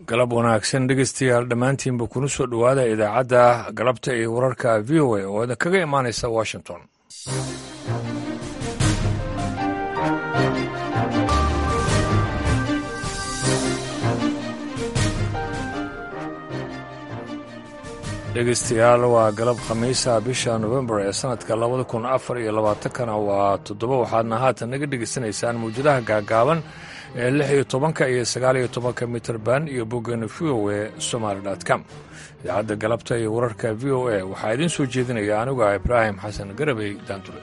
galab wanaagsan dhegeystayaal dhammaantiinba kuna soo dhowaada idaacadda galabta iyo wararka v o a oo idin kaga imaanaysa washington dhegeystayaal waa galab khamiisa bisha nofembar ee sanadka labada kun afar iyo labaatankana waa toddoba waxaadna haatan naga dhegeysanaysaan mawjadaha gaagaaban ee lix iyo tobanka iyo sagaal iyo tobanka mitrband iyo boggeena v o e somaali com idaacadda galabta iyo wararka v o a waxaa idiin soo jeedinaya anigu ah ibraahim xasan garabey daandule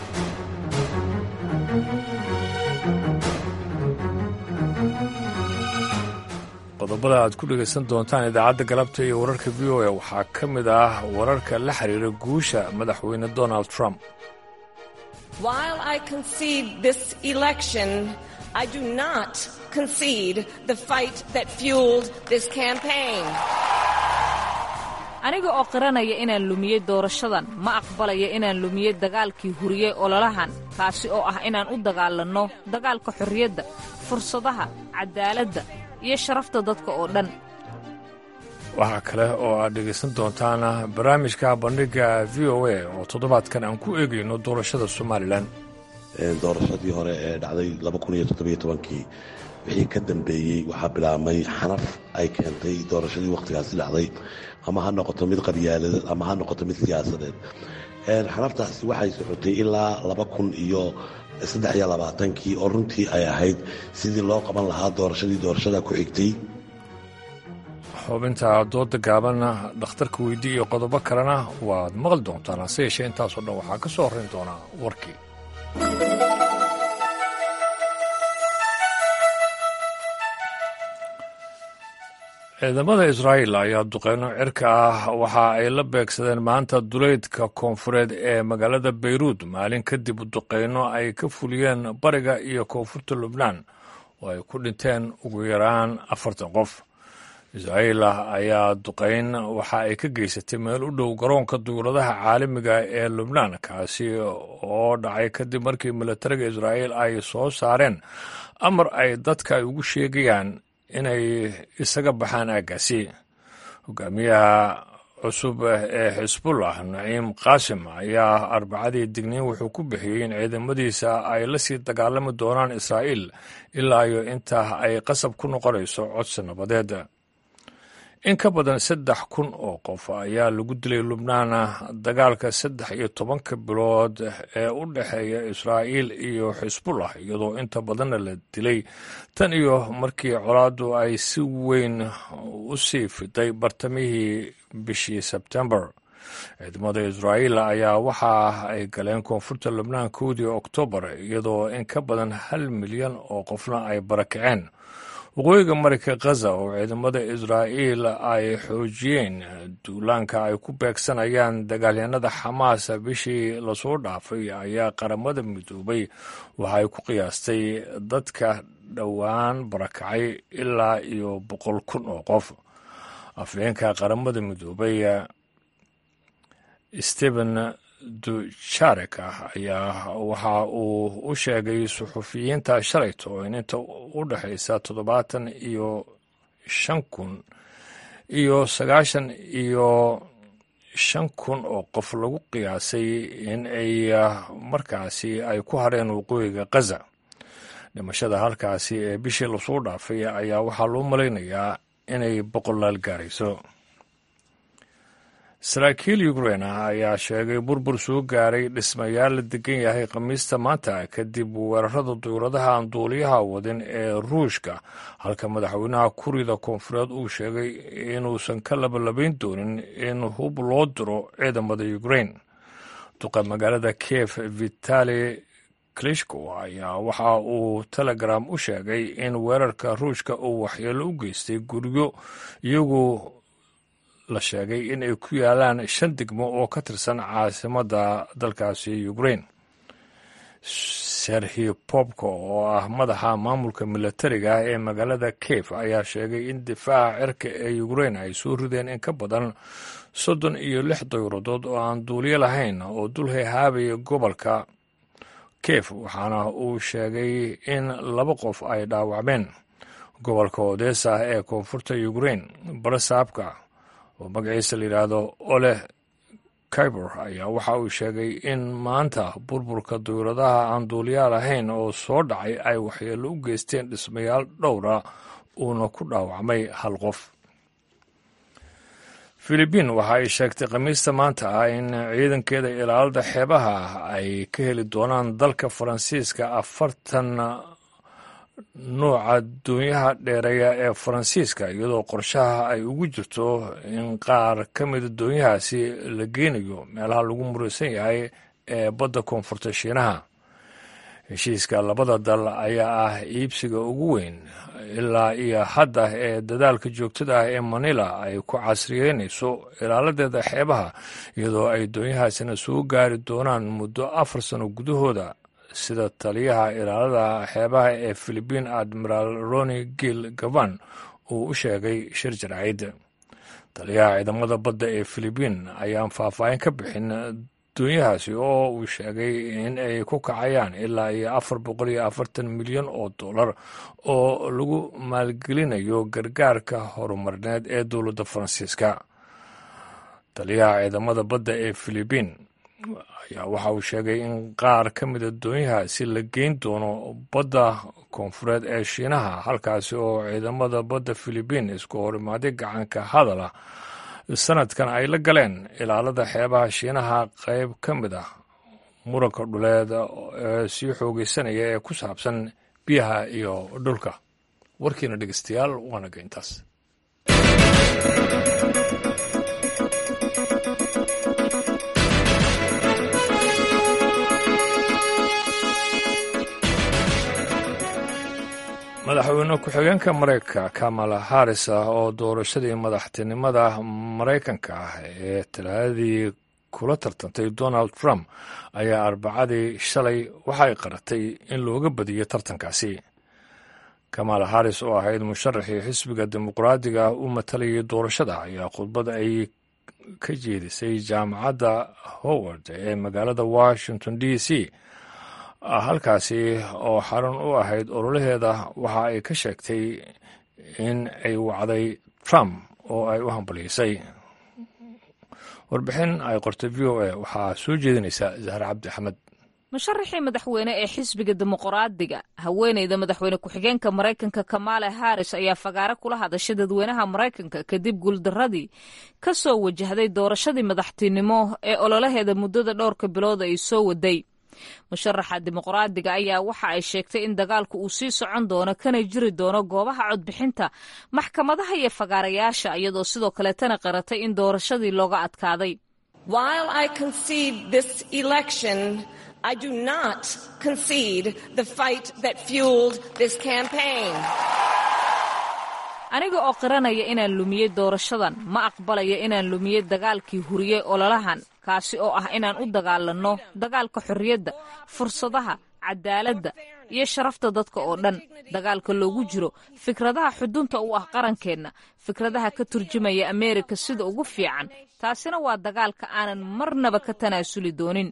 qodobada aad ku dhegaysan doontaan idaacadda galabta iyo wararka v o a waxaa ka mid ah wararka la xiriira guusha madaxweyne donald trump I do not concede the fight that fueled this campaign. aniga oo qiranaya inaan lumiyey doorashadan ma aqbalaya inaan lumiyey dagaalkii huriyey ololahan kaasi oo ah inaan u dagaalanno dagaalka xorriyadda fursadaha caddaaladda iyo sharafta dadka oo dhan waxaa kale oo aad dhegaysan doontaan barnaamijka bandhigga v o a oo toddobaadkan aan ku eegayno doorashada somalilan doorashadii hore ee dhacday kii wixii ka dambeeyey waxaa bilaabmay xanaf ay keentay doorashadii wakhtigaasi dhacday ama ha noqoto mid qabyaaladeed ama ha noqoto mid siyaasadeed xanaftaasi waxay socotay ilaa kii oo runtii ay ahayd sidii loo qaban lahaa doorashadii doorashada ku xigtay xubinta dooda gaabanna dhakhtarka weydii iyo qodobo kalena waad maqli doontaan hase yeeshee intaasoo dhan waxaa ka soo horrayn doonaa warkii ciidamada israa'iil ayaa duqeyno cirka ah waxa ay la beegsadeen maanta duleydka koonfureed ee magaalada bayruud maalin kadib duqeyno ay ka fuliyeen bariga iyo koonfurta lubnaan oo ay ku dhinteen ugu yaraan afartan qof israa'iil ayaa duqeyn waxa ay ka geysatay meel u dhow garoonka duuladaha caalamiga ee lubnaan kaasi oo dhacay kadib markii militariga israa'iil ay soo saareen amar ay dadka ay ugu sheegayaan inay isaga baxaan aaggaasi hogaamiyaha cusub ee xisbullah naciim qaasim ayaa arbacadii digniin wuxuu ku bixiyey in ciidamadiisa ay la sii dagaalami doonaan israa'iil ilaa iyo inta ay qasab ku noqonayso codsi nabadeed in ka badan saddex kun oo qof ayaa lagu dilay lubnaan dagaalka saddex iyo tobanka bilood ee u dhexeeya israa'iil iyo xisbullah iyadoo inta badanna la dilay tan iyo markii colaaddu ay si weyn u sii fiday bartamihii bishii sebtembar ciidamada israa'iil ayaa waxa ay galeen koonfurta lubnaan kowdii oktoobar iyadoo in ka badan hal milyan oo qofna ay barakaceen waqooyiga marayka khaza oo ciidamada israa'iil ay xoojiyeen duulaanka ay ku beegsanayaan dagaalyanada xamaas bishii lasoo dhaafay ayaa qaramada midoobay waxa ay ku qiyaastay dadka dhowaan barakacay ilaa iyo boqol kun oo qof afhayeenka qaramada midoobay stephen dujarek ah ayaa waxa uu u sheegay suxufiyiinta shalayto in inta u dhexaysa toddobaatan iyo shan kun iyo sagaashan iyo shan kun oo qof lagu qiyaasay in ay markaasi ay ku hareen waqooyiga khaza dhimashada halkaasi ee bishii lasoo dhaafay ayaa waxaa loo malaynayaa inay boqolaal gaarayso saraakiil ukrein ah ayaa sheegay burbur soo gaaray dhismayaal la degan yahay khamiista maanta kadib weerarada dowladaha aan duuliyaha wadin ee ruushka halka madaxweynaha kurida koonfureed uu sheegay inuusan ka labalabayn doonin in hub loo diro ciidamada ukrein duqa magaalada kiev vitali klishko ayaa waxa uu telegram u sheegay in weerarka ruushka uu waxyeelo u geystay guryo iyagu la sheegay in ay ku yaalaan shan degmo oo ka tirsan caasimadda dalkaasi ukrain serhi bobko oo ah madaxa maamulka militariga ee magaalada kiev ayaa sheegay in difaaca cirka ee ukrain ay soo rideen in ka badan soddon iyo lix dayuradood oo aan duuliyo lahayn oo dul hayhaabaya gobolka kiev waxaana uu sheegay in laba qof ay dhaawacmeen gobolka odesa ee koonfurta ukrain barasaabka oo magaciisa la yidhaahdo ole kaibor ayaa waxa uu sheegay in maanta burburka dawladaha aan duuliyaal ahayn oo soo dhacay ay waxyeello u geysteen dhismayaal dhowra uuna ku dhaawacmay hal qof filibiin waxa ay sheegtay khamiista maanta ah in ciidankeeda ilaalada xeebaha ay ka heli doonaan dalka faransiiska afartan nuuca doonyaha dheereeya ee faransiiska iyadoo qorshaha ay ugu jirto in qaar ka mida doonyahaasi la geynayo meelaha lagu muraysan yahay ee badda koonfurta shiinaha heshiiska labada dal ayaa ah iibsiga ugu weyn ilaa iyo hadda ee dadaalka joogtada ah ee manila ay ku casriyeynayso ilaaladeeda xeebaha iyadoo ay doonyahaasina soo gaari doonaan muddo afar sano gudahooda sida taliyaha ilaalada xeebaha ee philibiin admiral roni gil gavan uu u sheegay shir jarcid taliyaha ciidamada badda ee philibiin ayaan faahfaahin ka bixin doonyahaasi oo uu sheegay in ay ku kacayaan ilaa iyo afar boqol iyo afartan milyan oo dollar oo lagu maalgelinayo gargaarka horumarineed ee dowladda faransiiska taliyaha ciidamada badda ee philibiin ayaa waxa uu sheegay in qaar ka mida doonyahaasi la geyn doono badda koonfureed ee shiinaha halkaasi oo ciidamada badda philibiin isku horimaaday gacanka hadala sanadkan ay la galeen ilaalada xeebaha shiinaha qayb ka mid ah muranka dhuleed ee sii xoogeysanaya ee ku saabsan biyaha iyo dhulka warkiina dhegeystayaal waana geyntaas madaxweyne ku-xigeenka maraykanka kamala harris ah oo doorashadii madaxtinimada maraykanka ah ee talaadadii kula tartantay donald trump ayaa arbacadii shalay waxay qaratay in looga badiyey tartankaasi kamala harris oo ahayd musharaxii xisbiga dimuqraadiga u matalayay doorashada ayaa khudbad ay ka jeedisay jaamacadda howard ee magaalada washington d c halkaasi oo xarun u ahayd ololaheeda waxa ay ka sheegtay in ay wacday trump oo ay u hambalyaysay warbixin ay qortay v o a waxaa soo jeedinaysa zahre cabdi axmed musharaxii madaxweyne ee xisbiga dimuqraadiga haweeneyda madaxweyne ku-xigeenka maraykanka kamaala harris ayaa fagaare kula hadashay dadweynaha maraykanka kadib guuldaradii ka soo wajahday doorashadii madaxtinimo ee ololaheeda muddada dhowrka bilood ay soo waday musharaxa dimuqraadiga ayaa waxa ay sheegtay in dagaalku uu sii socon doono kana jiri doono goobaha codbixinta maxkamadaha iyo fagaarayaasha iyadoo sidoo kaleetana qaratay in doorashadii looga adkaaday I do not concede the fight that fueled this campaign. aniga oo qiranaya inaan lumiyey doorashadan ma aqbalaya inaan lumiyey dagaalkii huriyey ololahan kaasi oo ah inaan u dagaalanno dagaalka xorriyadda fursadaha cadaaladda iyo sharafta dadka oo dhan dagaalka loogu jiro fikradaha xudunta u ah qarankeenna fikradaha ka turjumaya ameerika sida ugu fiican taasina waa dagaalka aanan marnaba ka tanaasuli doonin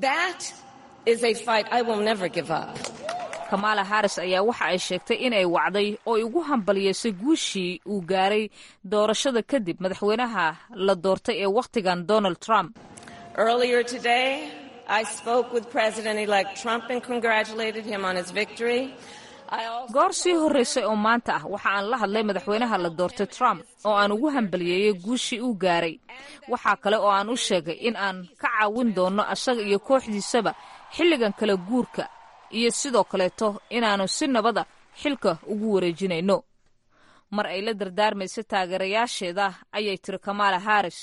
kamaala harris ayaa waxa ay sheegtay inay wacday oo ugu hambalyeysay guushii uu gaaray doorashada kadib madaxweynaha la doortay ee wakhtigan donald trump goor sii horreysay oo maanta ah waxa aan la hadlay madaxweynaha la doortay trump oo aan ugu hambalyeeyey guushii uu gaaray waxaa kale oo aan u sheegay in aan ka caawin doonno asaga iyo kooxdiisaba xilligan kala guurka iyo sidoo kaleeto inaannu si nabada xilka ugu wareejinayno mar ay la dardaarmaysa taageerayaasheeda ayay tiri kamaala harris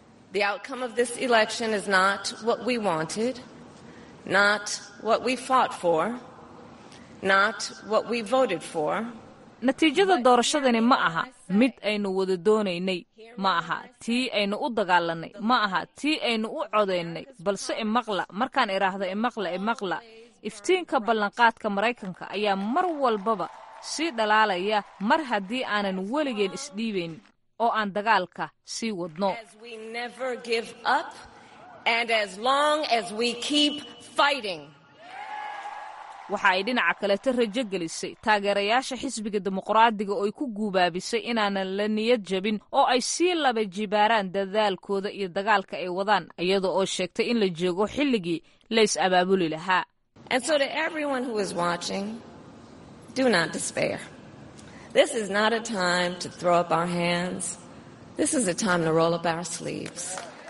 natiijada doorashadani ma aha mid aynu wada doonaynay ma aha tii aynu u dagaalannay ma aha tii aynu u codaynay balse imaqla markaan idhaahdo imaqla imaqla iftiinka ballanqaadka maraykanka ayaa mar walbaba sii dhalaalaya mar haddii aanan weligeen isdhiibayn oo aan dagaalka sii wadno waxa ay dhinaca kaleeta rajo gelisay taageerayaasha xisbiga dimuqraadiga oo ay ku guubaabisay inaanan la niyad jabin oo ay sii laba jibaaraan dadaalkooda iyo dagaalka ay wadaan iyada oo sheegtay in la joogo xilligii la is abaabuli lahaa And so, to everyone who is watching, do not despair. This is not a time to throw up our hands. This is a time to roll up our sleeves.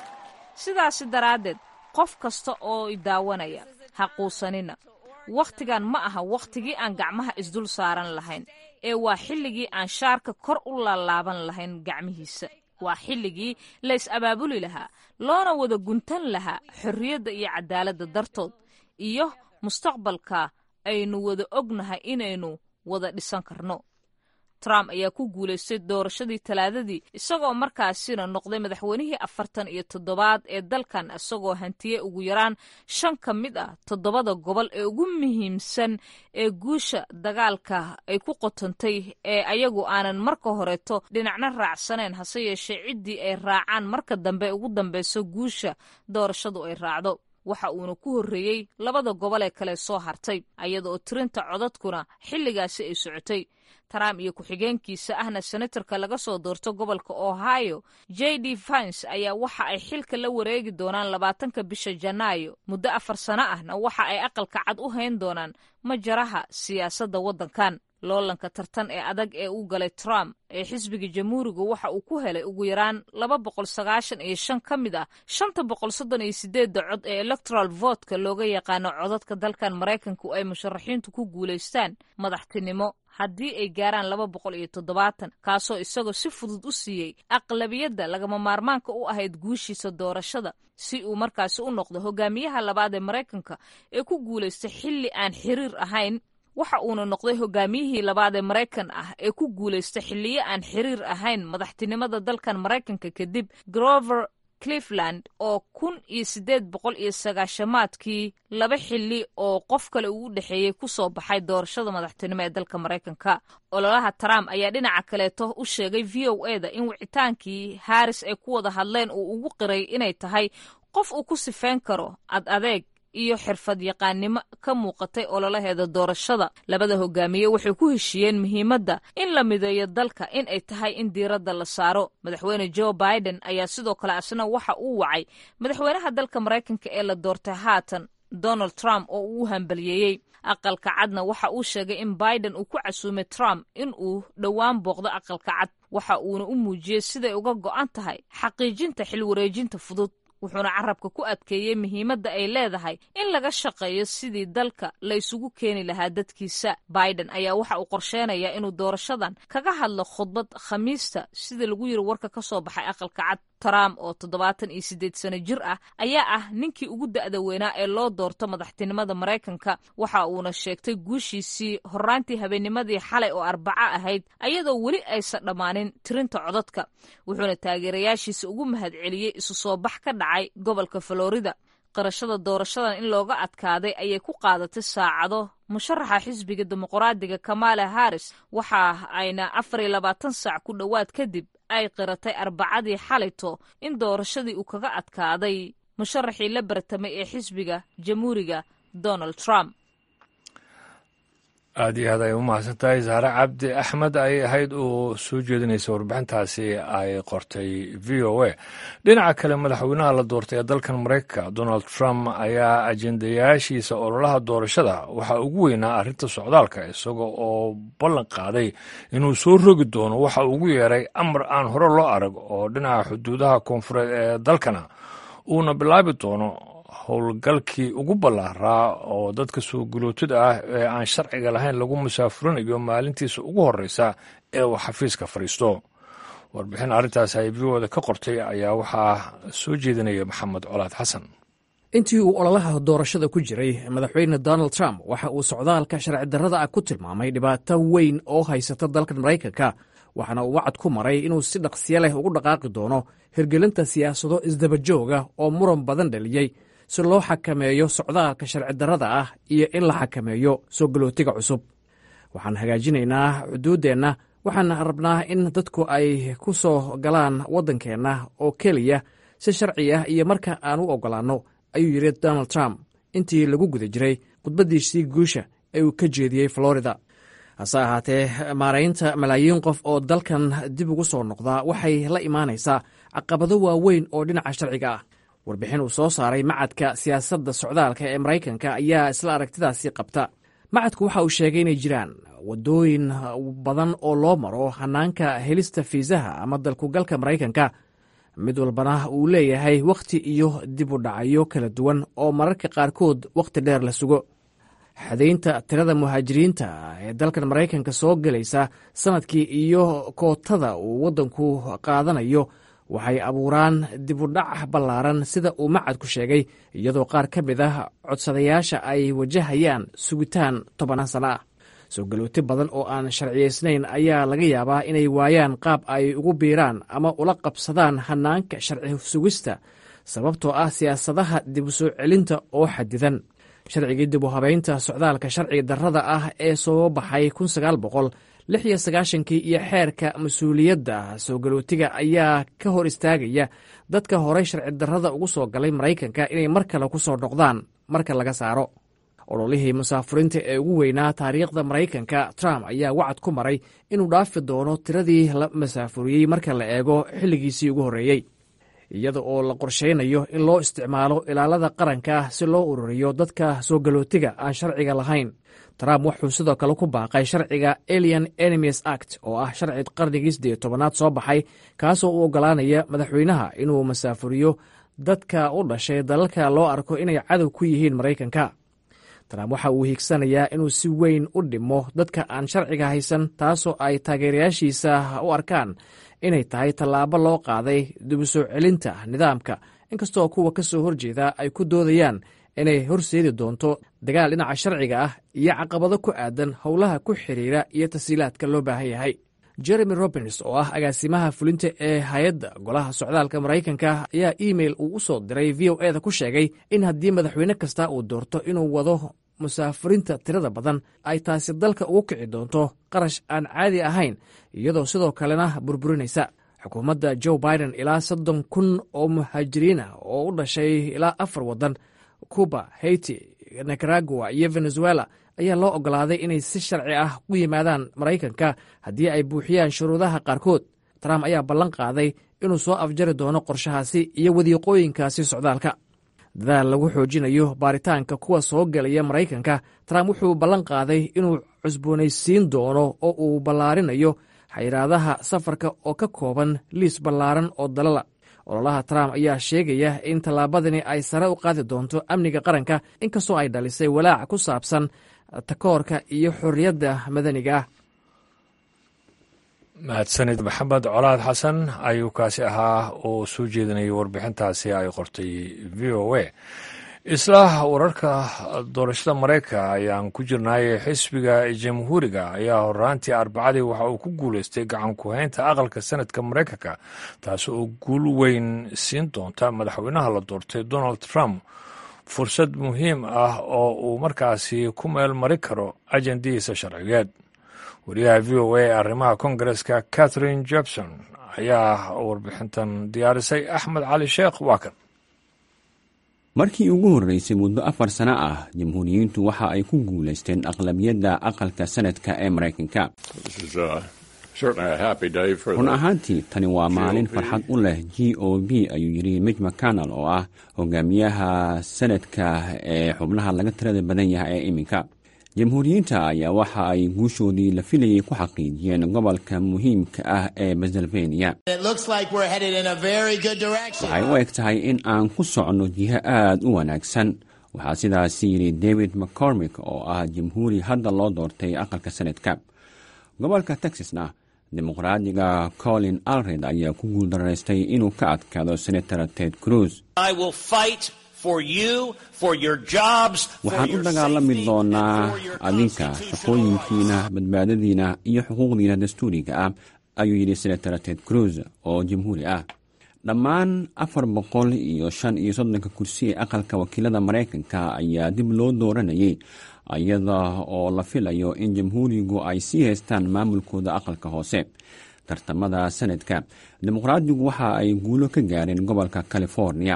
sidaasi daraaddeed qof kasta oo i daawanaya ha quusanina wakhtigan ma aha wakhtigii aan gacmaha isdul saaran lahayn ee waa xilligii aan shaarka kor u laalaaban lahayn gacmihiisa waa xilligii la is abaabuli lahaa loona wada guntan lahaa xorriyadda iyo cadaaladda dartood iyo mustaqbalka aynu wada ognahay inaynu wada dhisan karno trump ayaa ku guulaystay doorashadii talaadadii isagoo markaasina noqday madaxweynihii afartan iyo toddobaad ee dalkan isagoo hantiyey ugu yaraan shan ka mid ah toddobada gobol ee ugu muhiimsan ee guusha dagaalka ay ku qotantay ee ayagu aanan marka horeeto dhinacna raacsaneen hase yeeshee ciddii ay raacaan marka dambe ugu dambeyso guusha doorashadu ay raacdo waxa uuna ku horreeyey labada gobol ee kale soo hartay ayada oo tirinta codadkuna xilligaasi ay socotay trump iyo ku-xigeenkiisa ahna senatarka laga soo doorto gobolka ohio j d vance ayaa waxa ay xilka la wareegi doonaan labaatanka bisha janaayo muddo afar sano ahna waxa ay aqalka cad u hayn doonaan majaraha siyaasadda waddankan loolanka tartan ee adag ee uu galay trump ee xisbiga jamhuuriga waxa uu ku helay ugu yaraan laba boqol sagaashan iyo shan ka mid ah shanta boqol soddon iyo sideedda cod ee electoral votka looga yaqaano codadka dalkan maraykanku ay musharaxiintu ku guulaystaan madaxtinimo haddii ay gaaraan laba boqol iyo toddobaatan kaasoo isagoo si fudud u siiyey aqlabiyadda lagama maarmaanka u ahayd guushiisa doorashada si uu markaasi u noqdo hogaamiyaha labaad ee maraykanka ee ku guulaystay xilli aan xiriir ahayn waxa uuna noqday hogaamiyihii labaad ee maraykan ah ee ku guulaystay xilliyo aan xiriir ahayn madaxtinimada dalkan maraykanka kadib grover cleveland oo kun iyo siddeed boqol iyo sagaashamaadkii laba xilli oo qof kale uu u dhexeeyey ku soo baxay doorashada madaxtinimo ee dalka maraykanka ololaha trump ayaa dhinaca kaleeto u sheegay v o e da in wicitaankii haris ay ku wada hadleen uu ugu qiray inay tahay qof uu ku sifeyn karo ad adeeg iyo xirfad yaqaannimo ka muuqatay ololaheeda doorashada labada hogaamiye waxay ku heshiiyeen muhiimadda in la mideeyo dalka in ay tahay in diiradda la saaro madaxweyne joe biden ayaa sidoo kale asna waxa uu wacay madaxweynaha dalka maraykanka ee la doortay haatan donald trump oo uu hambaliyeeyey aqalka cadna waxa uu sheegay in biden uu ku casuumay trump in uu dhowaan booqdo aqalka cad waxa uuna u muujiyey siday uga go'an tahay xaqiijinta xilwareejinta fudud wuxuuna carabka ku adkeeyey muhiimadda ay leedahay in laga shaqeeyo sidii dalka la isugu keeni lahaa dadkiisa biden ayaa waxa uu qorsheynayaa inuu doorashadan kaga hadlo khudbad khamiista sida lagu yiri warka ka soo baxay aqalka cad trump oo toddobaatan iyo siddeed sano jir ah ayaa ah ninkii ugu da'da weynaa ee loo doorto madaxtinimada maraykanka waxa uuna sheegtay guushiisii horraantii habeennimadii xalay oo arbaco ahayd ayadoo weli aysan dhammaanin tirinta codadka wuxuuna taageerayaashiisa ugu mahadceliyey isu soo bax ka dhacay gobolka florida qirashada doorashadan in looga adkaaday ayay ku qaadatay saacado musharaxa xisbiga dimuqraadiga kamala harris waxa ayna afar iyo labaatan saac ku dhowaad kadib ay qiratay arbacadii xalito in doorashadii uu kaga adkaaday musharaxii la bartamay ee xisbiga jamhuuriga donald trump aada iyo aad ay u mahadsan tahay saare cabdi axmed ayay ahayd oo soo jeedinaysa warbixintaasi ay qortay v o a dhinaca kale madaxweynaha la doortay ee dalkan maraykanka donald trump ayaa ajendayaashiisa ololaha doorashada waxaa ugu weynaa arrinta socdaalka isaga oo ballan qaaday inuu soo rogi doono waxa ugu yeeray amar aan hore loo arag oo dhinaca xuduudaha koonfureed ee dalkana uuna bilaabi doono howlgalkii ugu ballaaraa oo dadka soo gulootida ah ee aan sharciga lahayn lagu musaafurinayo maalintiisa ugu horreysa ee uu xafiiska fadhiisto warbixin arrintaas ay v oda ka qortay ayaa waxaa soo jeedinaya maxamed colaad xasan intii uu ololaha doorashada ku jiray madaxweyne donald trump waxa uu socdaalka sharci darrada ah ku tilmaamay dhibaato weyn oo haysata dalkan maraykanka waxaana uu wacad ku maray inuu si dhaqsiyo leh ugu dhaqaaqi doono hirgelinta siyaasado isdabajooga oo muran badan dhaliyey si loo xakameeyo socdaalka sharci darrada ah iyo in la xakameeyo soo galootiga cusub waxaan hagaajinaynaa xuduuddeenna waxaan rabnaa in dadku ay ku soo galaan waddankeenna oo keliya si sharci ah iyo marka aan u oggolaanno ayuu yidhi donald trump intii lagu guda jiray khudbaddiisii guusha uu ka jeediyey florida hase ahaatee maaraynta malaayiin qof oo dalkan dib ugu soo noqdaa waxay la imaanaysaa caqabado waaweyn oo dhinaca sharciga ah warbixin uu soo saaray macadka siyaasadda socdaalka ee maraykanka ayaa isla aragtidaasi qabta macadku waxa uu sheegay inay jiraan waddooyin badan oo loo maro hanaanka helista fiisaha ama dalkugalka maraykanka mid walbana uu leeyahay wakhti iyo dib u dhacyo kala duwan oo mararka qaarkood wakhti dheer la sugo xadaynta tirada muhaajiriinta ee dalkan maraykanka soo gelaysa sanadkii iyo kootada uu waddanku qaadanayo waxay abuuraan dibudhac ballaaran sida uu macadku sheegay iyadoo qaar ka mid ah codsadayaasha ay wajahayaan sugitaan tobanaan sana ah soo galooti badan oo aan sharciyaysnayn ayaa laga yaabaa inay waayaan qaab ay ugu biiraan ama ula qabsadaan hanaanka sharci sugista sababtoo ah siyaasadaha dib u soo celinta oo xadidan sharcigii dib u habaynta socdaalka sharciga darrada ah ee soo baxay kun sagaal boqol lix iyo sagaashankii iyo xeerka mas-uuliyadda soo galootiga ayaa ka hor istaagaya dadka horey sharci darrada ugu soo galay maraykanka inay mar kale ku soo noqdaan marka laga saaro ololihii musaafuriinta ee ugu weynaa taariikhda maraykanka trump ayaa wacad ku maray inuu dhaafi doono tiradii la masaafuriyey marka la eego xilligiisii ugu horreeyey iyada oo la qorshaynayo in loo isticmaalo ilaalada qaranka si loo ururiyo dadka soo galootiga aan sharciga lahayn trump wuxuu sidoo kale ku baaqay sharciga alien enemies act oo ah sharci qarnigii siddeed tobanaad soo baxay kaasoo u oggolaanaya madaxweynaha inuu masaafuriyo dadka u dhashay dalalka loo arko inay cadow ku yihiin maraykanka trump waxa uu hiigsanayaa inuu si weyn u dhimo dadka aan sharciga haysan taasoo ay taageerayaashiisa u arkaan inay tahay tallaabo loo qaaday dib u soo celinta nidaamka inkastoo kuwa ka soo horjeeda ay ku doodayaan inay horseedi doonto dagaal dhinaca sharciga ah iyo caqabado ku aadan howlaha ku xiriira iyo tasiilaadka loo baahan yahay jeremy robins oo ah agaasimaha fulinta ee hay-adda golaha socdaalka maraykanka ayaa imeil uu u soo diray v o eda ku sheegay in haddii madaxweyne kasta uu doorto inuu wado musaafiriinta tirada badan ay taasi dalka ugu kici doonto qarash aan caadi ahayn iyadoo sidoo kalena burburinaysa xukuumadda joe biden ilaa soddon kun oo muhaajiriin ah oo u dhashay ilaa afar waddan cuba haiti nicaragua iyo venezuela ayaa loo oggolaaday inay si sharci ah u yimaadaan maraykanka haddii ay buuxiyaan shuruudaha qaarkood trump ayaa ballan qaaday inuu soo afjari doono qorshahaasi iyo wadiiqooyinkaasi socdaalka dadaal lagu xoojinayo baaritaanka kuwa soo gelaya maraykanka trump wuxuu ballan qaaday inuu cusboonaysiin doono oo uu ballaarinayo xayiraadaha safarka oo ka kooban liis ballaaran oo dalala ololaha trump ayaa sheegaya in tallaabadani ay sare u qaadi doonto amniga qaranka inkastoo ay dhalisay walaac ku saabsan takoorka iyo xorriyadda madaniga ah mahadsanid maxamed colaad xasan ayuu kaasi ahaa oo soo jeedinayay warbixintaasi ay qortay v o a isla wararka doorashada maraykanka ayaan ku jirnay xisbiga jamhuuriga ayaa horaantii arbacadii waxa uu ku guuleystay gacan ku-haynta aqalka sanadka maraykanka taasi oo guul weyn siin doonta madaxweynaha la doortay donald trump fursad muhiim ah oo uu markaasi ku meel mari karo ajandihiisa sharcigeed wariyaha v o a ee arrimaha kongareska catherine jebson ayaa warbixintan diyaarisay axmed cali sheekh waa kan markii ugu horreysay muddo afar sano ah jamhuuriyiintu waxa ay ku guulaysteen aqlabiyadda aqalka sanadka ee maraykanka run ahaantii tani waa maalin farxad u leh g o b ayuu yidhi mij mcconnel oo ah hogaamiyaha sanadka ee xubnaha laga tirada badan yahay ee iminka jamhuuriyiinta ayaa waxa ay guushoodii la filayay ku xaqiijiyeen gobolka muhiimka ah ee pennsylvania waxay u eg tahay in aan ku socno jiho aad u wanaagsan waxaa sidaasi yidhi david mccormick oo ah jamhuuri hadda loo doortay aqalka sanadka gobolka texasna dimuqraadiga colin alred ayaa ku guuldaraystay inuu ka adkaado senator ted cruz waxaan u dagaalami doonaa adinka shaqooyinkiina badbaadadiina iyo xuquuqdiina dastuuriga ah ayuu yidhi senator ted cruz oo jamhuuri ah dhammaan afar boqol iyo shan iyo soddonka kursi ee aqalka wakiilada maraykanka ayaa dib loo dooranayay iyada oo la filayo in jamhuurigu ay sii haystaan maamulkooda aqalka hoose tartamada sanadka dimuqraadigu waxa ay guulo ka gaareen gobolka california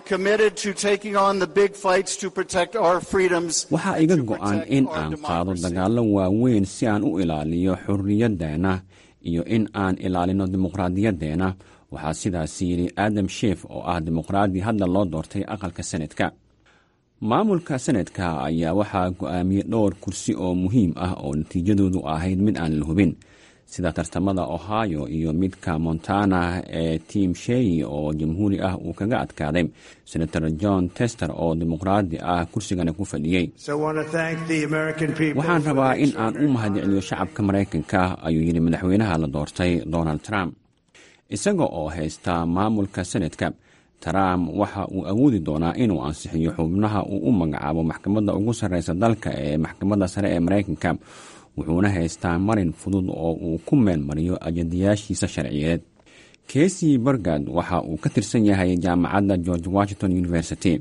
waxaa iga go-an in aan qaado dagaallo waaweyn si aan u ilaaliyo xurriyaddeena iyo in aan ilaalino dimuqraadiyaddeena waxaa sidaas yidhi adam sheef oo ah dimuqraadi hadda loo doortay aqalka sanadka maamulka sanadka ayaa waxaa go-aamiyey dhowr kursi oo muhiim ah oo natiijadoodu ahayd mid aan la hubin sida tartamada ohio iyo midka montana ee tim shey oo jamhuuri ah uu kaga adkaaday senator john tester oo dimuqraadi ah kursigana ku fadhiyey waxaan rabaa in aan u mahadceliyo shacabka maraykanka ayuu yidhi madaxweynaha la doortay donald trump isaga oo haysta maamulka sanadka trump waxa uu awoodi doonaa inuu ansixiyo xubnaha uu u magacaabo maxkamadda ugu sarreysa dalka ee maxkamadda sare ee maraykanka wuxuuna haystaa marin fudud oo uu ku meelmariyo ajadayaashiisa sharciyeed kesi bergad waxa uu ka tirsan yahay jaamacadda george washington university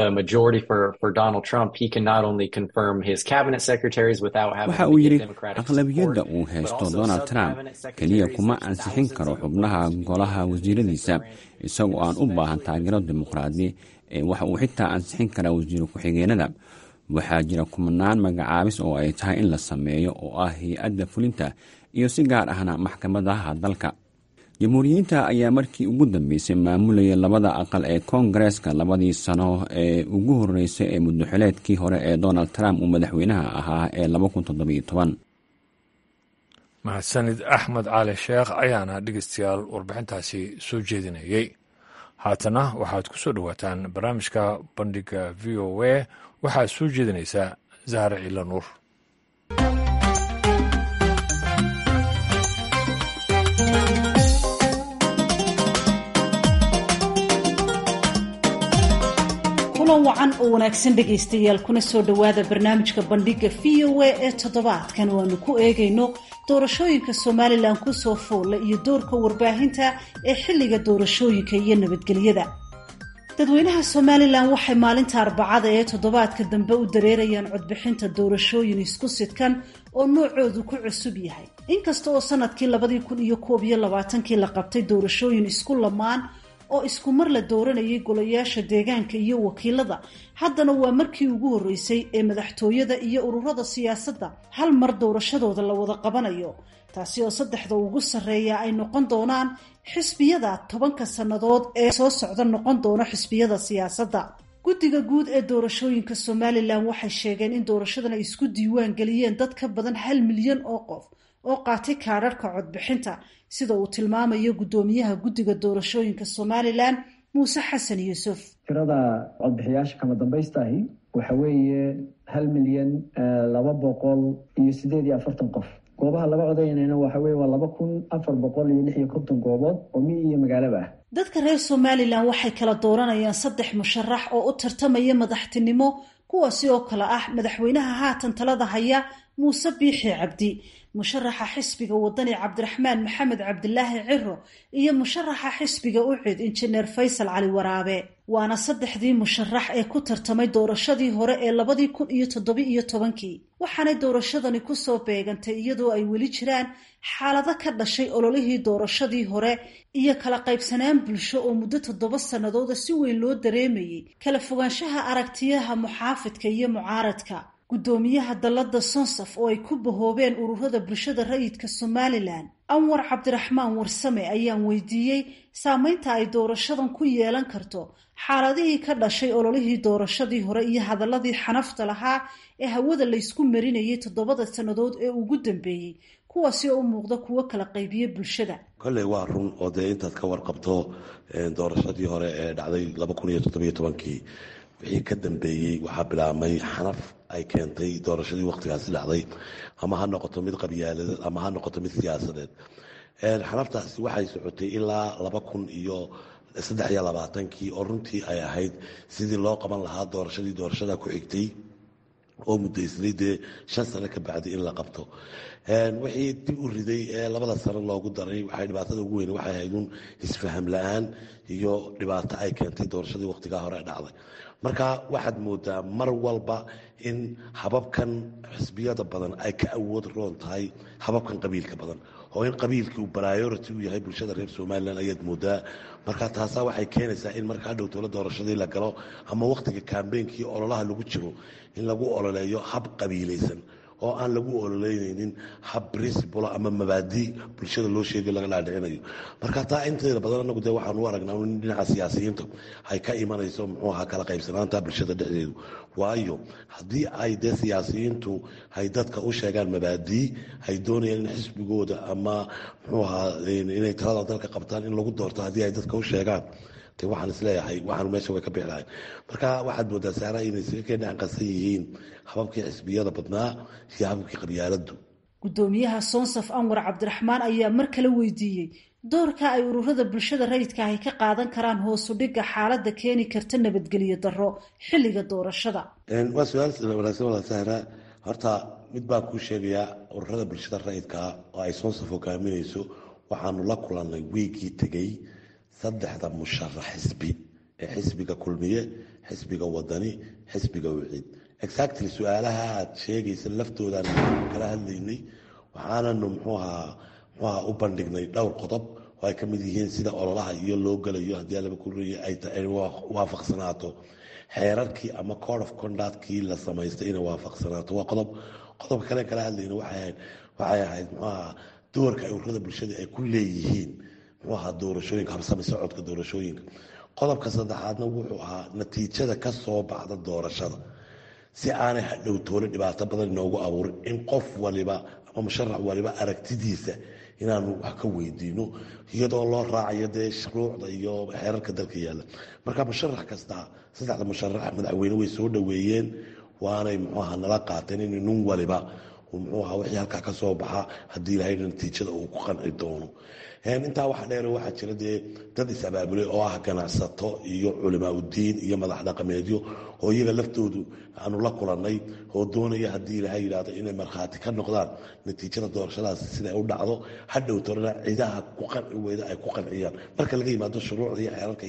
waxa uu yidhi aqlabiyadda uu haysto donald trump keliya kuma ansixin karo xubnaha golaha wasiiradiisa isagoo aan u baahan taageero dimuqraadi ee waxa uu xitaa ansixin karaa wasiiro ku-xigeenada waxaa jira kumanaan magacaabis oo ay tahay in la sameeyo oo ah hay-adda fulinta iyo si gaar ahna maxkamadaha dalka jamhuuriyiinta ayaa markii ugu dambeysay maamulayay labada aqal ee koongareeska labadii sano ee ugu horeysay ee muddoxileedkii hore ee donald trump uu madaxweynaha ahaa ee mahadsanid axmed cali sheekh ayaana dhegeystayaal warbixintaasi soo jeedinayey haatana waxaad ku soo dhowaataan barnaamijka bandhiga v o a waxaad soo jeedinaysaa zahra ciila nuur kulan wacan oo wanaagsan dhegaystayaal kuna soo dhowaada barnaamijka bandhiga v o a ee toddobaadkan waanu ku eegayno doorashooyinka somalilan kusoo foolla iyo doorka warbaahinta ee xilliga doorashooyinka iyo nabadgelyada dadweynaha somalilan waxay maalinta arbacada ee toddobaadka dambe u dareerayaan codbixinta doorashooyin isku sidkan oo noocoodu ku cusub yahay inkasta oo sanadkii labadii kun iyo koob iyo labaatankii la qabtay doorashooyin isku lamaan oo isku mar la dooranayay golayaasha deegaanka iyo wakiilada haddana waa markii ugu horreysay ee madaxtooyada iyo ururada siyaasadda hal mar doorashadooda la wada qabanayo taasi oo saddexda ugu sarreeya ay noqon doonaan xisbiyada tobanka sannadood ee soo socda noqon doona xisbiyada siyaasadda guddiga guud ee doorashooyinka somalilan waxay sheegeen in doorashadan ay isku diiwaan geliyeen dad ka badan hal milyan oo qof oo qaatay kaadharhka codbixinta sida uu tilmaamayo guddoomiyaha guddiga doorashooyinka somalilan muuse xasan yuusuf tirada codbixiyaasha kama dambaystahi waxa weeye hal milyan laba boqol iyo sideed iyo afartan qof goobaha laga codaynayna waxa weye waa laba kun afar boqol iyo lix iyo konton goobood oo miyi iyo magaalaba ah dadka reer somalilan waxay kala dooranayaan saddex musharax oo u tartamaya madaxtinimo kuwaasi oo kale ah madaxweynaha haatan talada haya muuse biixi cabdi musharaxa xisbiga wadani cabdiraxmaan maxamed cabdilaahi ciro iyo musharaxa xisbiga ucid injineer faysal cali waraabe waana saddexdii musharax ee ku tartamay doorashadii hore ee labadii kun iyo toddobi iyo tobankii waxaanay doorashadani kusoo beegantay iyadoo ay weli jiraan xaalado ka dhashay ololihii doorashadii hore iyo kala qaybsanaan bulsho oo muddo toddoba sannadooda si weyn loo dareemayay kala fogaanshaha aragtiyaha muxaafidka iyo mucaaradka guddoomiyaha dallada sonsaf oo ay ku bahoobeen ururada bulshada rayidka somalilan anwar cabdiraxmaan warsame ayaan weydiiyey saameynta ay doorashadan ku yeelan karto xaaladihii ka dhashay ololihii doorashadii hore iyo hadaladii xanafta lahaa ee hawada laysku marinayay toddobada sannadood ee ugu dambeeyey kuwaasi oo u muuqda kuwo kala qaybiya bulshada kolley waa run oo dee intaad ka warqabto doorashadii hore ee dhacday laba kun iyo toddobiyo tobankii wixii ka dambeeyey waxaa bilaabmay xanaf ay keentay doorashadii wakhtigaasi dhacday ama ha noqoto mid qabyaaladeed ama ha noqoto mid siyaasadeed xanaftaasi waxay socotay ilaa laba kun iyo saddex iyo labaatankii oo runtii ay ahayd sidii loo qaban lahaa doorashadii doorashada ku xigtay oo muddaysnay dee shan sano ka bacdi in la qabto wixii dib u riday ee labada sano loogu daray waxay dhibaatada ugu weyn waxay ahayd un isfaham la-aan iyo dhibaato ay keentay doorashadii wakhtigaa hore dhacday marka waxaad moodaa mar walba in hababkan xisbiyada badan ay ka awood roon tahay hababkan qabiilka badan oo in qabiilkii uu priority u yahay bulshada reer somalilan ayaad moodaa marka taasaa waxay keenaysaa in marka hadhow towla doorashadii la galo ama wakhtiga kambeynkii ololaha lagu jiro in lagu ololeeyo hab qabiilaysan oo aan lagu ololeynaynin hab principl ama mabaadi bulshada loo sheegay laga dhaadhicinayo marka taa inteeda badan anagu dee waxaan u aragnaa in dhinaca siyaasiyiinta ay ka imanayso muxuu ahaa kala qaybsanaanta bulshada dhexdeedu waayo haddii ay dee siyaasiyiintu ay dadka u sheegaan mabaadii ay doonayaan in xisbigooda ama muxuu ahaa inay talada dalka qabtaan in lagu doorto haddii ay dadka u sheegaan de waxaan isleeyahay waxaan meesha way ka bixi lahayn marka waxaad moodaa saara inay isaga keen dhanqasan yihiin hababkii xisbiyada badnaa iyo hababkii qabyaaladu guddoomiyaha soonsaf anwar cabdiraxmaan ayaa mar kale weydiiyey doorka ay ururada bulshada rayidka ahy ka qaadan karaan hoosu dhigga xaaladda keeni karta nabadgelyo darro xilliga doorashada waa su-aal wanaagsan wala sahra horta mid baa kuu sheegayaa ururada bulshada rayidkaa oo ay soonsaf hogaaminayso waxaanu la kulannay wiigii tegey saddexda musharax xisbi ee xisbiga kulmiye xisbiga wadani xisbiga wiciid exactly su-aalaha aad sheegaysa laftoodan kala hadlaynay waxaananu mxuahaa mxuaha u bandhignay dhowr qodob oo ay ka mid yihiin sida ololaha iyo loo gelayo haddii alaba kuriya ay waafaqsanaato xeerarkii ama code of conductkii la samaystay inay waafaqsanaato waa qodob qodobka kale kala hadlayna waxay ahayd mxuaha doorka ay ururada bulshada ay ku leeyihiin muxuu ahaa doorashooyinka habsami socodka doorashooyinka qodobka saddexaadna wuxuu ahaa natiijada ka soo baxda doorashada si aanay hadhow toole dhibaato badan inoogu abuurin in qof waliba ama musharax waliba aragtidiisa inaanu wax ka weydiino iyadoo loo raacayo dee shuruucda iyo xeerarka dalka yaalla marka musharax kasta saddexda musharax madaxweyne way soo dhoweeyeen waanay muxuu ahaa nala qaateen in nin waliba muxuu ahaa wixii halkaa ka soo baxa haddii ilahayna natiijada uu ku qanci doono intaa waxa dheer waxaa jira dee dad is-abaabulay oo ah ganacsato iyo culimaa udiin iyo madax dhaqameedyo oo iyaga laftoodu aanu la kulannay oo doonaya haddii ilaha yidhahdo inay markhaati ka noqdaan natiijada doorashadaas siday u dhacdo hadhow torena cidaha ku qanci weyda ay ku qanciyaan marka laga yimaado shuruucda iyo xeerarka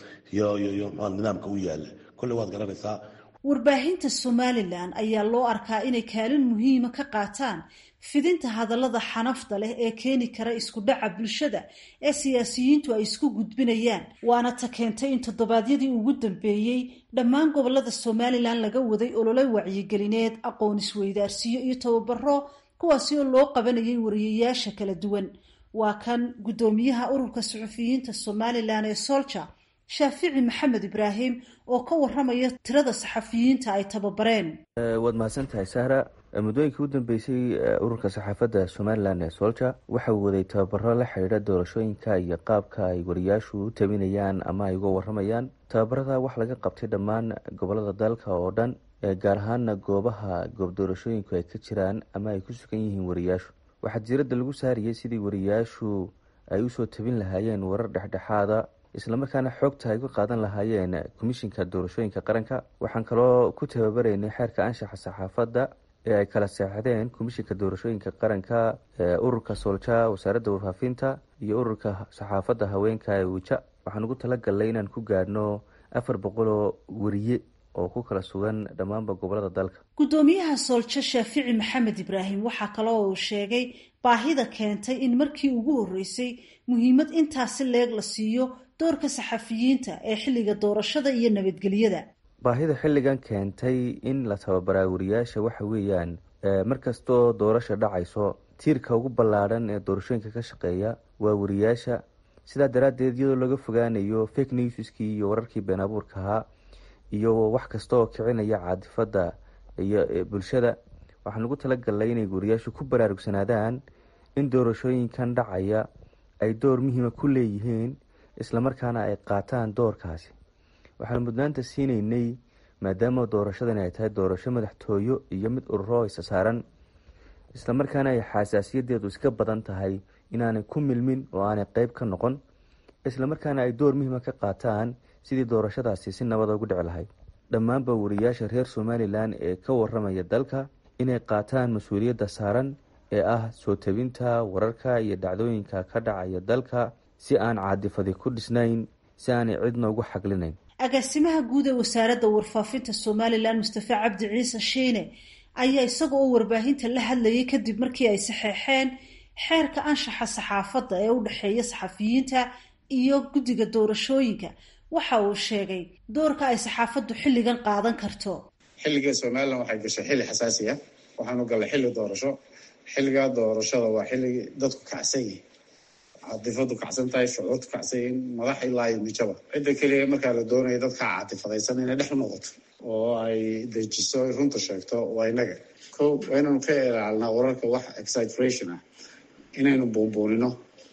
iyo nidaamka u yaala kolley waad garanaysaa warbaahinta somalilan ayaa loo arkaa inay kaalin muhiima ka qaataan fidinta hadallada xanafta leh ee keeni kara isku dhaca bulshada ee siyaasiyiintu ay isku gudbinayaan waana ta keentay in toddobaadyadii ugu dambeeyey dhammaan gobolada somalilan laga waday olole wacyigelineed aqoon isweydaarsiyo iyo tababaro kuwaasi oo loo qabanayay wariyayaasha kala duwan waa kan guddoomiyaha ururka suxufiyiinta somalilan ee solja shaafici maxamed ibraahim oo ka waramaya tirada saxafiyiinta ay tababareen waad mahadsantahay sahra muddooyinkii u dambeysay ururka saxaafadda somalilan ee solja waxa uu waday tababaro la xidhiidha doorashooyinka iyo qaabka ay wariyaashu u tabinayaan ama ay uga waramayaan tababarada wax laga qabtay dhammaan gobolada dalka oo dhan gaar ahaana goobaha goob doorashooyinku ay ka jiraan ama ay ku sugan yihiin wariyaashu waxaa diiradda lagu saariyey sidii wariyaashu ay usoo tabin lahaayeen warar dhexdhexaada islamarkaana xoogta ay uga qaadan lahaayeen komishinka doorashooyinka qaranka waxaan kaloo ku tababaraynay xeerka anshaxa saxaafadda ee ay kala seexdeen komishinka doorashooyinka qaranka ururka soolja wasaaradda warfaafinta iyo ururka saxaafadda haweenka ee wija waxaan ugu talagalnay inaan ku gaadhno afar boqoloo wariye oo ku kala sugan dhammaanba gobolada dalka guddoomiyaha sooljo shaafici maxamed ibraahim waxaa kaloo uu sheegay baahida keentay in markii ugu horreysay muhiimad intaasi leeg la siiyo doorka saxafiyiinta ee xilliga doorashada iyo nabadgelyada baahida xilligan keentay in la tababaraa wariyaasha waxa weeyaan markastoo doorasha dhacayso tiirka ugu ballaadhan ee doorashooyinka ka shaqeeya waa wariyaasha sidaa daraaddeed iyadoo laga fogaanayo fake newskii iyo wararkii been abuurka ahaa iyo wax kasta oo kicinaya caadifadda iyo bulshada waxaan ugu talagalnay inay wariyaashu ku baraarugsanaadaan in doorashooyinkan dhacaya ay door muhiima ku leeyihiin islamarkaana ay qaataan doorkaasi waxaanu mudnaanta siinaynay maadaama doorashadani ay tahay doorasho madaxtooyo iyo mid ururo isa saaran islamarkaana ay xasaasiyadeedu iska badan tahay inaanay ku milmin oo aanay qeyb ka noqon islamarkaana ay door muhiima ka qaataan sidii doorashadaasi si nabada ugu dhici lahayd dhammaanba wariyaasha reer somalilan ee ka waramaya dalka inay qaataan mas-uuliyadda saaran ee ah soo tabinta wararka iyo dhacdooyinka ka dhacaya dalka si aan caadifadi ku dhisnayn si aanay cidna ugu xaglinayn agaasimaha guud ee wasaaradda warfaafinta somalilan mustafa cabdi ciise shiine ayaa isaga oo warbaahinta la hadlayay kadib markii ay saxeexeen xeerka anshaxa saxaafadda ee u dhexeeya saxafiyiinta iyo guddiga doorashooyinka waxa uu sheegay doorka ay saxaafaddu xilligan qaadan karto xilliga somalilan waxay gashay xilli xasaasi ah waxaanu gallay xilli doorasho xilligaa doorashada waa xilligii dadku kacsan yihin catifadu kacsan tahay shucuurtu kacsan yihin madax ilaa iyo mijaba cidda keliya markaa la doonaya dadka catifadaysan inay dhex noqoto oo ay dejiso runta sheegto waa inaga ko waa inaynu ka ilaalinaa wararka wax exaggeration ah inaynu buunbuunino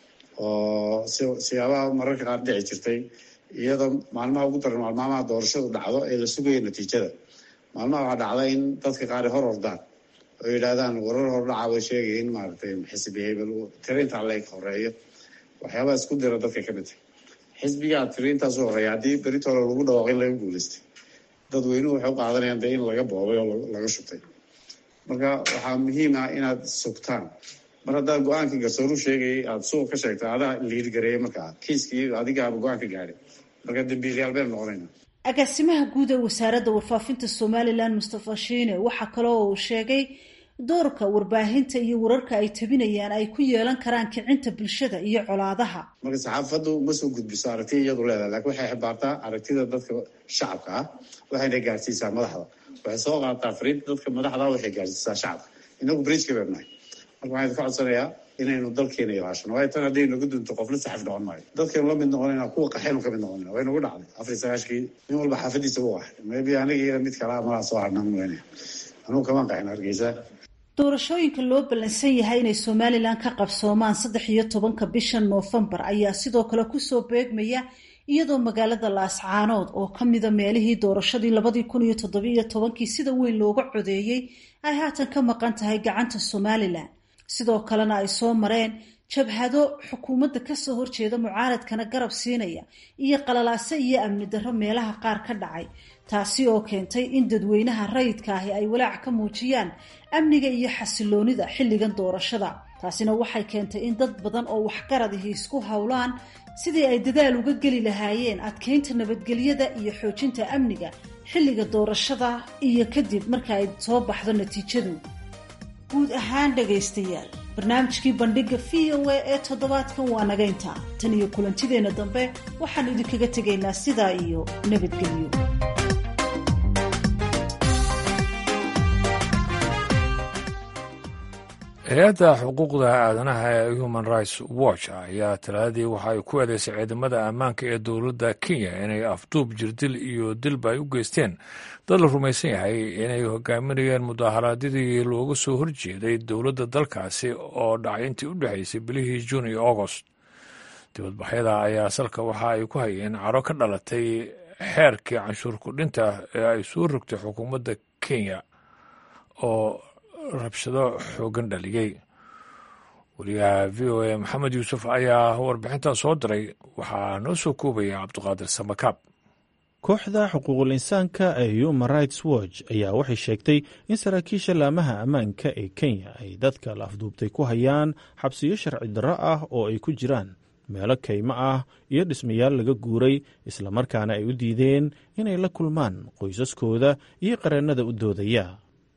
oo siyaabaha mararka qaar dhici jirtay iyadoo maalmaha ugu daran maalmaha doorashadu dhacdo ee la sugayo natiijada maalmaha waxaa dhacda in dadka qaar hor ordaan oo yidhaahdaan warar hordhaca way sheegaya in maaragtay xisbi hebel tirintaa leeg horeeyo waxyaabaha isku dira dadka ka mid tahay xisbigaa tiriintaasu horeeya haddii beritoola lagu dhawaaqo in laga guulaystay dadweynuhu waxay u qaadanayaan dee in laga boobay oo laga shubtay marka waxaa muhiim ah inaad sugtaan mar haddaad go-aankii garsooru sheegayay aada suuq ka sheegta adaa liirgareeyay markaa kiiskii adigaaba go-aanka gaadhay marka dambiilyaal baynu noqonayna agaasimaha guud ee wasaaradda warfaafinta somalilan mustafa shiine waxaa kaloo uu sheegay doorka warbaahinta iyo wararka ay tabinayaan ay ku yeelan karaan kicinta bulshada iyo colaadaha marka saxaafaddu ma soo gudbiso aragtiya iyadu leedahay lakin waxay xibaartaa aragtida dadka shacabka ah waxayna gaarsiisaa madaxda waxay soo qaataa fariinta dadka madaxda waxay gaarsiisaa shacabka inagu bridgeka baynu nahay marka waxaan idinka codsanayaa inaynu dalkeena ilaashano waayo tan hadday nagu dunto qofla saxaf noqon maayo dadkaynu la mid noqonayna kuwa qaxaynu ka mid noqonayna way nagu dhacday afar iyo sagaashkii nin walba xaafadiisa u qaxay maybe aniga iyo mid kalaa malaa soo harnaan weynaya anugu kamaan qaxin hargeysa doorashooyinka loo ballansan yahay inay somalilan ka qabsoomaan saddex iyo tobanka bisha noofembar ayaa sidoo kale kusoo beegmaya iyadoo magaalada laascaanood oo ka mida meelihii doorashadii labadii kun iyo toddobiiyo tobankii sida weyn looga codeeyey ay haatan ka maqan tahay gacanta somalilan sidoo kalena ay soo mareen jabhado xukuumadda kasoo horjeeda mucaaradkana garab siinaya iyo qalalaase iyo amni darro meelaha qaar ka dhacay taasi oo keentay in dadweynaha rayidka ahi ay walaac ka muujiyaan amniga iyo xasiloonida xilligan doorashada taasina waxay keentay in dad badan oo waxgaradihi isku howlaan sidii ay dadaal uga geli lahaayeen adkeynta nabadgelyada iyo xoojinta amniga xilliga doorashada iyo kadib marka ay soo baxdo natiijadu guud ahaan dhagaystayaal barnaamijkii bandhiga v o a ee toddobaadkan waa naga intaa tan iyo kulantideenna dambe waxaan idinkaga tegaynaa sidaa iyo nabadgelyo hay-adda xuquuqda aadanaha ee human rights watch ayaa talaadii waxa ay ku eedeysay ciidamada ammaanka ee dowladda kenya inay afduub jirdil iyo dilba ay u geysteen dad la rumaysan yahay inay hogaaminayeen mudaharaadyadii looga soo horjeeday dowladda dalkaasi oo dhacay intii u dhexaysay bilihii juun iyo agost dibadbaxyada ayaa salka waxa ay ku hayeen caro ka dhalatay xeerkii canshuur kudhinta ee ay soo rogtay xukuumadda kenya oo rabshado xoogan dhaliyey wariyaha v o a maxamed yuusuf ayaa warbixintan soo diray waxaa noo soo koobaya cabdiqaadir samakaab kooxda xuquuqul insaanka ee human rights watch ayaa waxay sheegtay in saraakiisha laamaha ammaanka ee kenya ay dadka la afduubtay ku hayaan xabsiyo sharci darro ah oo ay ku jiraan meelo kaymo ah iyo dhismayaal laga guuray islamarkaana ay u diideen inay la kulmaan qoysaskooda iyo qareennada u doodaya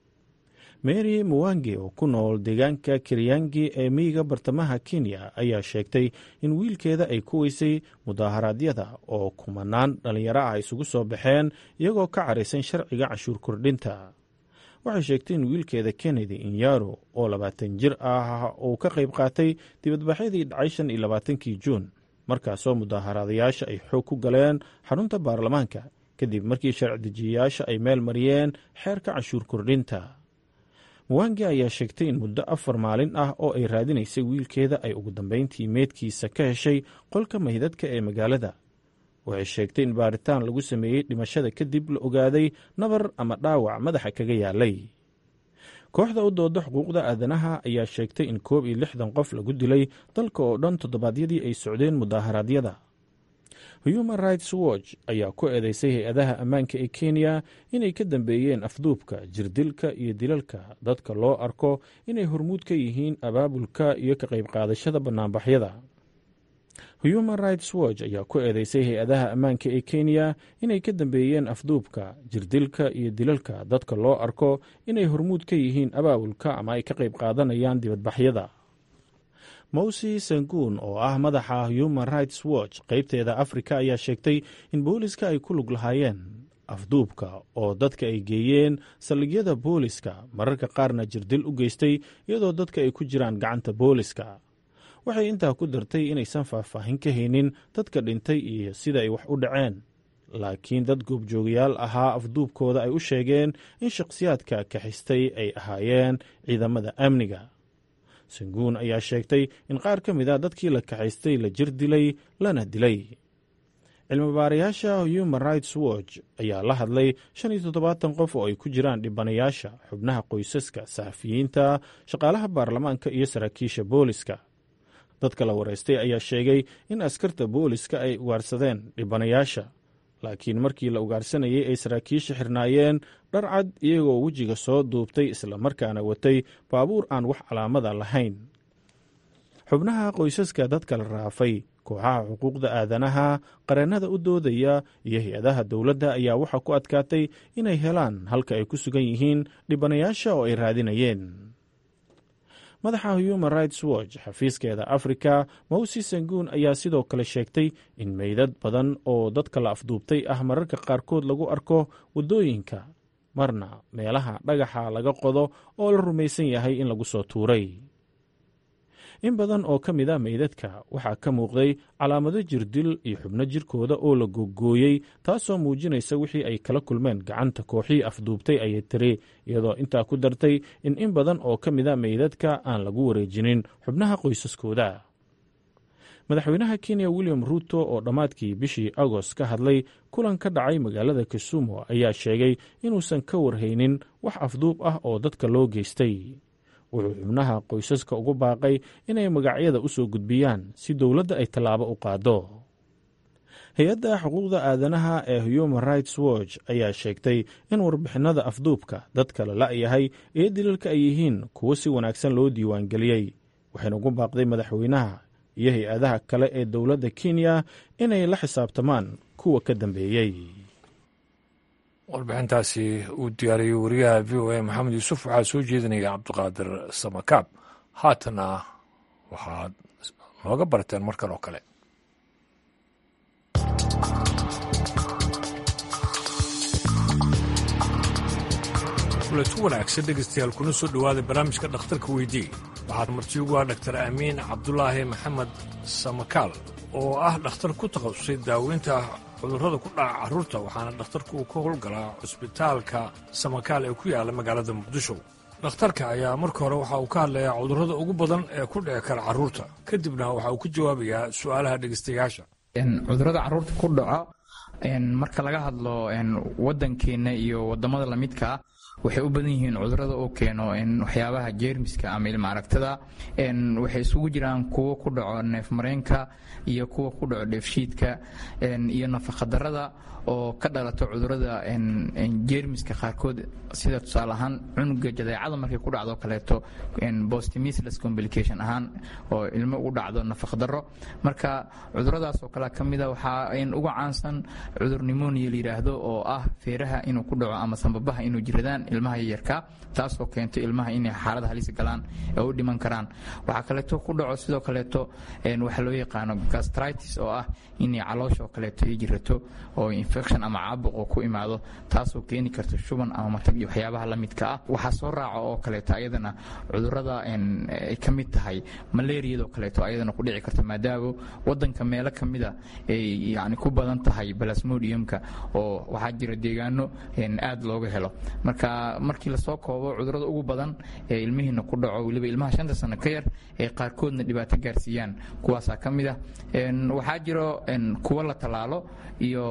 mary muwange oo ku nool deegaanka kiryangi ee miyiga bartamaha kenya ayaa sheegtay in wiilkeeda ay ku weysay mudaaharaadyada oo kumanaan dhallinyaro ah isugu soo baxeen iyagoo ka caraysan sharciga canshuur kordhinta waxay sheegtay in wiilkeeda kennedy inyaro oo labaatan jir ah uu ka qayb qaatay dibadbaxyadii dhacay shan iyo labaatankii juun markaasoo mudaaharaadayaasha ay xoog ku galeen xarunta baarlamaanka kadib markii sharci dejiyayaasha ay meel mariyeen xeerka canshuur kordhinta muwange ayaa sheegtay in muddo afar maalin ah oo ay raadinaysay wiilkeeda ay ugu dambeyntii meedkiisa ka heshay qolka maydadka ee magaalada waxay sheegtay in baaritaan lagu sameeyey dhimashada kadib la ogaaday nabar ama dhaawac madaxa kaga yaalay kooxda u dooda xuquuqda aadanaha ayaa sheegtay in koob iyo lixdan qof lagu dilay dalka oo dhan toddobaadyadii ay socdeen mudaaharaadyada human rights watch ayaa ku eedeysay hay-adaha ammaanka ee kenya inay ka dambeeyeen afduubka jirdilka iyo dilalka dadka loo arko inay hormuud ka yihiin abaabulka iyo ka qayb qaadashada bannaanbaxyada human rights watch ayaa ku eedeysay hay-adaha ammaanka ee kenya inay ka dambeeyeen afduubka jirdilka iyo dilalka dadka loo arko inay hormuud ka yihiin abaabulka ama ay ka qayb qaadanayaan dibadbaxyada mowsi sanguun oo ah madaxa human rights watch qaybteeda afrika ayaa sheegtay in booliska ay ku lug lahaayeen afduubka oo dadka ay geeyeen saldhigyada booliska mararka qaarna jirdil u geystay iyadoo dadka ay ku jiraan gacanta booliska waxay intaa ku dartay inaysan faahfaahin ka haynin dadka dhintay iyo sida ay wax u dhaceen laakiin dad goobjoogayaal ahaa afduubkooda ay u sheegeen in shakhsiyaadka kaxistay ay ahaayeen ciidamada amniga sanguun ayaa sheegtay in qaar ka mid a dadkii la kaxaystay la jir dilay lana dilay cilmibaarayaasha human rights watch ayaa la hadlay shan iyo toddobaatan qof oo ay ku jiraan dhibanayaasha xubnaha qoysaska saxafiyiinta shaqaalaha baarlamaanka iyo saraakiisha booliska dadka la wareystay ayaa sheegay in askarta booliska ay ugaarsadeen dhibanayaasha laakiin markii la ugaarsanayay ay saraakiisha xirnaayeen dhar cad iyagoo wejiga soo duubtay islamarkaana watay baabuur aan wax calaamada lahayn xubnaha qoysaska dadka la raafay kooxaha xuquuqda aadanaha qareennada u doodaya iyo hay-adaha dowladda ayaa waxaa ku adkaatay inay helaan halka ay ku sugan yihiin dhibanayaasha oo ay raadinayeen madaxa human rights watch xafiiskeeda afrika mowsi sanguun ayaa sidoo kale sheegtay in meydad badan oo dadka la afduubtay ah mararka qaarkood lagu arko waddooyinka marna meelaha dhagaxa laga qodo oo la rumaysan yahay in lagu soo tuuray in badan oo ka mid a meydadka waxaa ka muuqday calaamado jirdil iyo xubno jirkooda oo la googooyey taasoo muujinaysa wixii ay kala kulmeen gacanta kooxii afduubtay ayay tiri iyadoo intaa ku dartay in in badan oo ka mid a meydadka aan lagu wareejinin xubnaha qoysaskooda madaxweynaha kenya william ruuto oo dhammaadkii bishii agost ka hadlay kulan ka dhacay magaalada kisumu ayaa sheegay inuusan ka warhaynin wax afduub ah oo dadka loo geystay wuxuu xubnaha qoysaska ugu baaqay inay magacyada u soo gudbiyaan si dowladda ay tallaabo u qaado hay-adda xuquuqda aadanaha ee human rights watch ayaa sheegtay in warbixinada afduubka dadka la la'yahay ee dilalka ay yihiin kuwo si wanaagsan loo diiwaangeliyey waxayna ugu baaqday madaxweynaha iyo hay-adaha kale ee dowladda kenya inay la xisaabtamaan kuwa ka dambeeyey warbixintaasi uu diyaariyey wariyaha v o a maxamed yuusuf waxaa soo jeedinaya cabdiqaadir samakaab haatana waxaad nooga barteen markan oo kale kuletu wanaagsan dhegeystayaal kuna soo dhowaada barnaamijka dhakhtarka weydii waxaad marti ugu ah dhaktar amiin cabdulaahi maxamed samakaal oo ah dhakhtar ku takhasusay daaweynta cudurrada ku dhaca carruurta waxaana dhakhtarku uu ka howlgalaa cusbitaalka samakaal ee ku yaalla magaalada muqdisho dhakhtarka ayaa marka hore waxa uu ka hadlayaa cudurrada ugu badan ee ku dhici kara carruurta kadibna waxa uu ka jawaabayaa su'aalaha dhegeystayaasha cudurrada carruurta ku dhaco marka laga hadlo waddankeenna iyo waddamada lamidkaa waxay u badan yihiin cudurada oo keeno waxyaabaha jeermiska ama ilma aragtada waxay isugu jiraan kuwo ku dhaco neefmareenka iyo kuwa ku dhaco dheefshiidka iyo nafaqadarada oo ka dhalato cudurada jeermiska qaarkood sida tusaale ahaan cunuga jadeecada markay ku dhacdo kaleeto bostimisless complication ahaan oo ilmo ugu dhacdo nafaqdaro marka cuduradaas oo kale kamida waxaa uga caansan cudur nimonia la yidhaahdo oo ah feeraha inuu ku dhaco ama sambabaha inuu jiradaan ilmaha yaryarka taasoo keento ilmaha inay xaalada halis galaan ee u dhiman karaan waxaa kaleeto ku dhaco sidoo kaleeto waxaa loo yaqaano gastritis oo ah inay caloosha oo kaleeto ay jirato oo infection ama caabuq oo ku imaado taasoo keeni karta shuban ama matag iyo waxyaabaha la midka ah waxaa soo raaca oo kaleeto ayadana cudurada ay ka mid tahay malaariyada oo kaleeto ayadana ku dhici karta maadaama wadanka meelo kamida ay yani ku badan tahay balasmodiumka oo waxaa jira deegaano aad looga helo marka markii lasoo koobo cudurada ugu badan ee ilmihiina ku dhaco weliba ilmaha shanta sano ka yar ee qaarkoodna dhibaato gaarsiiyaan kuwaasaa ka mid ah waxaa jiro kuwo la tallaalo iyo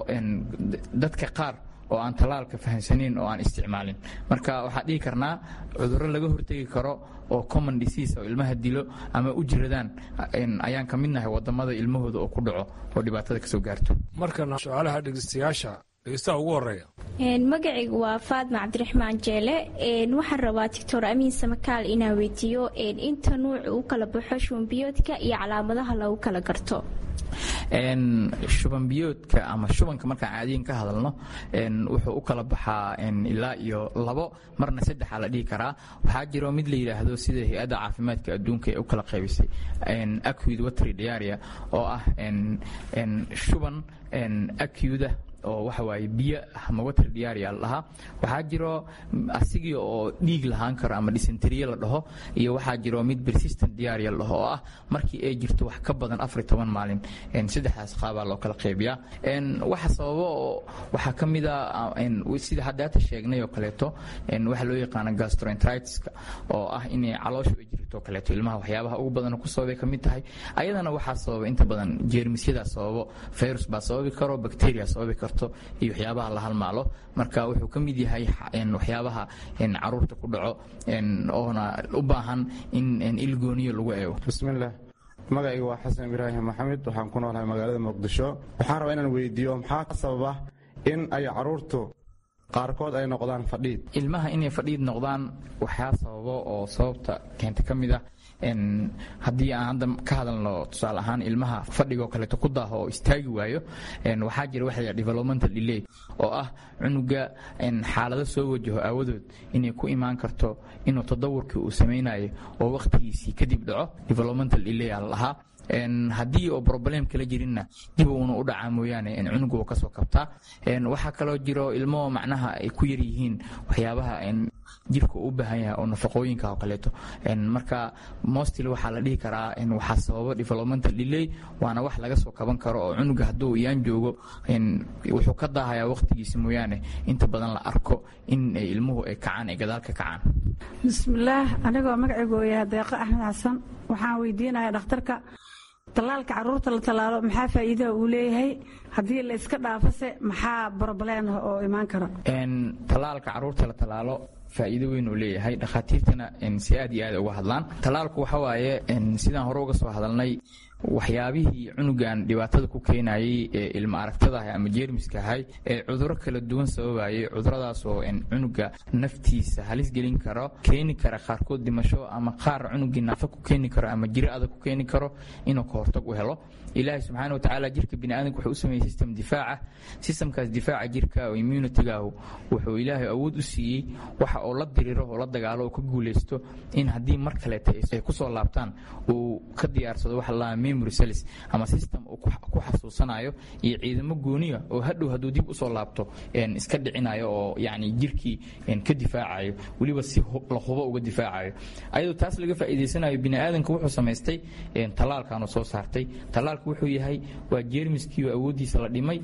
dadka qaar oo aan tallaalka fahamsanayn oo aan isticmaalin marka waxaa dhihi karnaa cudurro laga hortegi karo oo common disease oo ilmaha dilo ama u jiradaan ayaan ka midnahay wadamada ilmahooda oo ku dhaco oo dhibaatada kasoo gaarto markana su-aalaha dhegeystayaasha dhegeystaha ugu horeeya magacaygu waa faadma cabdiraxmaan jeele waxaan rabaa doctor amiin samakaal inaan weydiiyo inta nuuc u kala baxo shubanbiyoodka iyo calaamadaha lagu kala garto shubanbiyoodka ama shubanka markaan caadiyan ka hadalno wuxuu u kala baxaa ilaa iyo labo marna saddexa la dhihi karaa waxaa jiro mid la yidhaahdo sida hay-adda caafimaadka adduunka ee u kala qaybisay acud watry diaria oo ah shuban acuda oo waxa waaye biyo ama water diaria la dhahaa waxaa jiro asigii oo dhiig lahaan karo ama dysenteriye la dhaho iyo waxaa jiro mid persistent diaria la dhaho oo ah markii ay jirto wax ka badan afar iyo toban maalin saddexdaas qaabaa loo kala qaybiyaa waxa sababo oo waxaa ka mid a sida haddaata sheegnay oo kaleeto waxa loo yaqaano gastroenteritiska oo ah inay calooshu ay jirto kaleeto ilmaha waxyaabaha ugu badan ku sababay ka mid tahay ayadana waxaa sababa inta badan jeermisyadaa sababo virus baa sababi karo bacteria sababi karto iyo waxyaabaha la halmaalo marka wuxuu ka mid yahay waxyaabaha caruurta ku dhaco oona u baahan in ilgooniyo lagu eego bismillaah magacayga waa xasan ibraahim maxamed waxaan ku noolahay magaalada muqdisho waxaan rabaa inaan weydiiyo maxaa ka sababa in ay caruurtu qaarkood ay noqdaan fadhiid ilmaha inay fadhiid noqdaan waxaa sababo oo sababta keenta ka mid ah haddii aan hadda ka hadalno tusaale ahaan ilmaha fadhigoo kaleeto ku daaho oo istaagi waayo waxaa jira waxa la developmental delay oo ah cunuga xaalado soo wajaho aawadood inay ku imaan karto inuu tadawurkii uu samaynayo oo wakhtigiisii kadib dhaco developmental delay aa la dhahaa haddii oo problem kala jirinna dib uuna u dhacaa mooyaane cunuga uu kasoo kabtaa waxaa kaloo jiro ilmo macnaha ay ku yar yihiin waxyaabaha jirka u baahan yahay oo nafaqooyinka oo kaleeto marka mostly waxaa la dhihi karaa waxaa sababa developmental delay waana wax laga soo kaban karo oo cunuga hadduu iyaan joogo wuxuu ka daahayaa waqtigiisa mooyaane inta badan la arko in ilmuhu ay kacaan ay gadaal ka kacaan bismillaah anigoo magacaygu yahay deeqo axmed xasan waxaan weydiinayaa dhakhtarka tallaalka caruurta la tallaalo maxaa faa'iidaha uu leeyahay haddii la iska dhaafase maxaa broblem ah oo imaan kara tallaalka caruurta la tallaalo faa'iido weyn uu leeyahay dhakhaatiirtana si aad iyo aad uga hadlaan tallaalku waxa waaye sidaan hore uga soo hadalnay waxyaabihii cunugan dhibaatada ku keenayay ee ilma aragtadaah ama jeermiska ahay ee cuduro kala duwan sababayay cuduradaas oo cunuga naftiisa halis gelin karo keeni kara qaarkood dhimasho ama qaar cunugii naafa ku keeni karo ama jiro adag ku keeni karo inuu ka hortag u helo ilaahay subxaana watacaala jirka biniaadanka wuxuu u sameeyey system difaaca systemkaas difaaca jirka oo immunitygaahu wuxuu ilaahay awood u siiyey waxa oo la diriro oo la dagaalo oo ka guulaysto in haddii mar kaleeta ay kusoo laabtaan uu ka diyaarsado waxa la memory cells ama system uu ku xasuusanayo iyo ciidamo gooniya oo hadhow hadduu dib usoo laabto iska dhicinayo oo yacni jirkii ka difaacayo weliba si la hubo uga difaacayo ayadoo taas laga faa'iidaysanayo bini'aadanka wuxuu samaystay tallaalkaanu soo saartay tallaalku wuxuu yahay waa jeermiskii oo awooddiisa la dhimay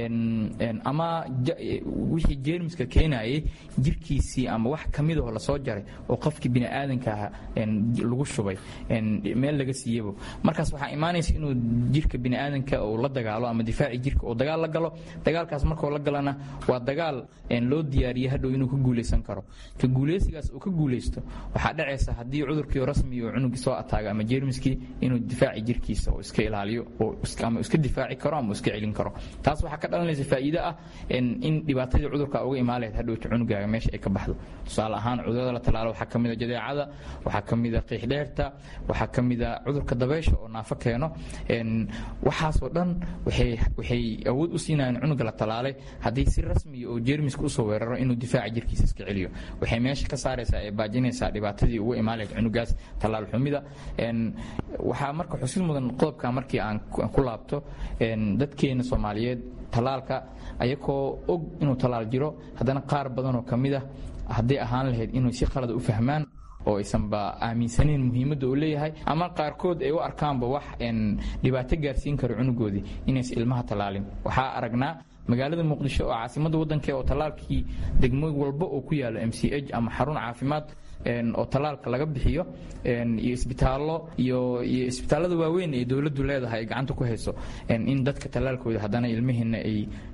ama wixii jeermiska keenayay jirkiisii ama wax ka midahoo lasoo jaray oo qofkii bini'aadanka aha lagu shubay meel laga siiyebo markaas waxaa imaanaysa inuu jirka bini'aadanka uu la dagaalo ama difaaci jirka uu dagaal la galo dagaalkaas markuu la galana waa dagaal loo diyaariyey hadhow inuu ka guulaysan karo ka guulaysigaas uu ka guulaysto waxaa dhacaysa haddii cudurkii rasmi uu cunugii soo ataago ama jeermiskii inuu difaaci jirkiisa oo iska ilaaliyo oo ama iska difaaci karo ama iska celin karo taas waxaa ka dhalanaysa faa'iido ah in dhibaatadii cudurka uga imaan lahayd hadhowta cunugaaga meesha ay ka baxdo tusaale ahaan cudurada la tallaalo waxaa ka mid a jadeecada waxaa ka mid a qiixdheerta waxaa ka mid a cudurka dabeysha oo naafo keeno waxaasoo dhan waxay awood u siinayaan cunuga la tallaalay haddii si rasmiya oo jeermiska usoo weeraro inuu difaaca jirkiisa iska celiyo waxay meesha ka saaraysaa ee baajinaysaa dhibaatadii uga imaan lahayd cunugaas tallaal xumida waxaa marka xusid mudan qodobka markii aan ku laabto dadkeena soomaaliyeed tallaalka ayakoo og inuu tallaal jiro haddana qaar badanoo ka mid ah hadday ahaan lahayd inuu si qalada u fahmaan oo aysanba aaminsaneyn muhiimadda uu leeyahay ama qaarkood ay u arkaanba wax dhibaato gaarsiin karo cunugoodii inaysan ilmaha tallaalin waxaa aragnaa magaalada muqdisho oo caasimadda waddanka oo tallaalkii degmo walba oo ku yaalo m c h ama xarun caafimaad oo tallaalka laga bixiyo iyo isbitaallo iyo iyo isbitaallada waaweyn ee dowladdu leedahay ay gacanta ku hayso in dadka tallaalkooda haddana ilmihiina ay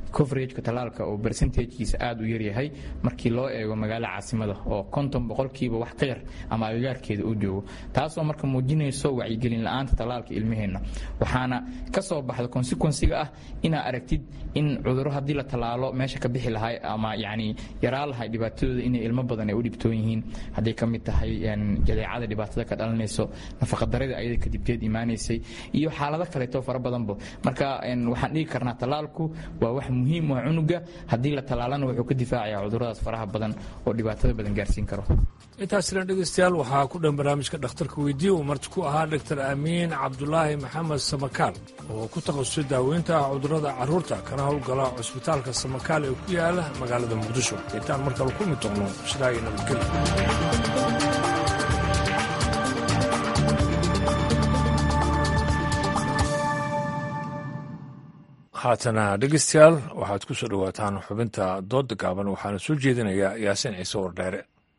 coverageka tallaalka oo percentagekiisa aada u yaryahay markii loo eego magaalo caasimada oo konton boqolkiiba wax ka yar ama agagaarkeeda uu joogo taasoo marka muujinayso wacyigelin la-aanta tallaalka ilmaheenna waxaana ka soo baxda consequensiga ah inaa aragtid in cudurro haddii la tallaalo meesha ka bixi lahay ama yacni yaraa lahay dhibaatadooda inay ilmo badan ay u dhibtoon yihiin hadday ka mid tahay jadeecada dhibaatada ka dhalanayso nafaqadarada ayada kadibteed imaanaysay iyo xaalado kaleeto fara badanba marka waxaan dhigi karnaa tallaalku waa wax muhiim ah cunuga haddii la tallaalana wuxuu ka difaacayaa cuduradaas faraha badan oo dhibaatada badan gaarsiin karo intaasina dhegeystayaal waxaa ku dhan barnaamijka dhakhtarka weydiye uu marti ku ahaa doctor aamiin cabdulaahi maxamed samakaal oo ku takhasusay daaweynta cudurrada carruurta kana howlgala cusbitaalka samakaal ee ku yaala magaalada muqdisho intaan mar kale ku mid doqno shiraayo nabadgelyo haatana dhegeystayaal waxaad ku soo dhowaataan xubinta doodda gaaban waxaana soo jeedinayaa yaasiin ciise wardheere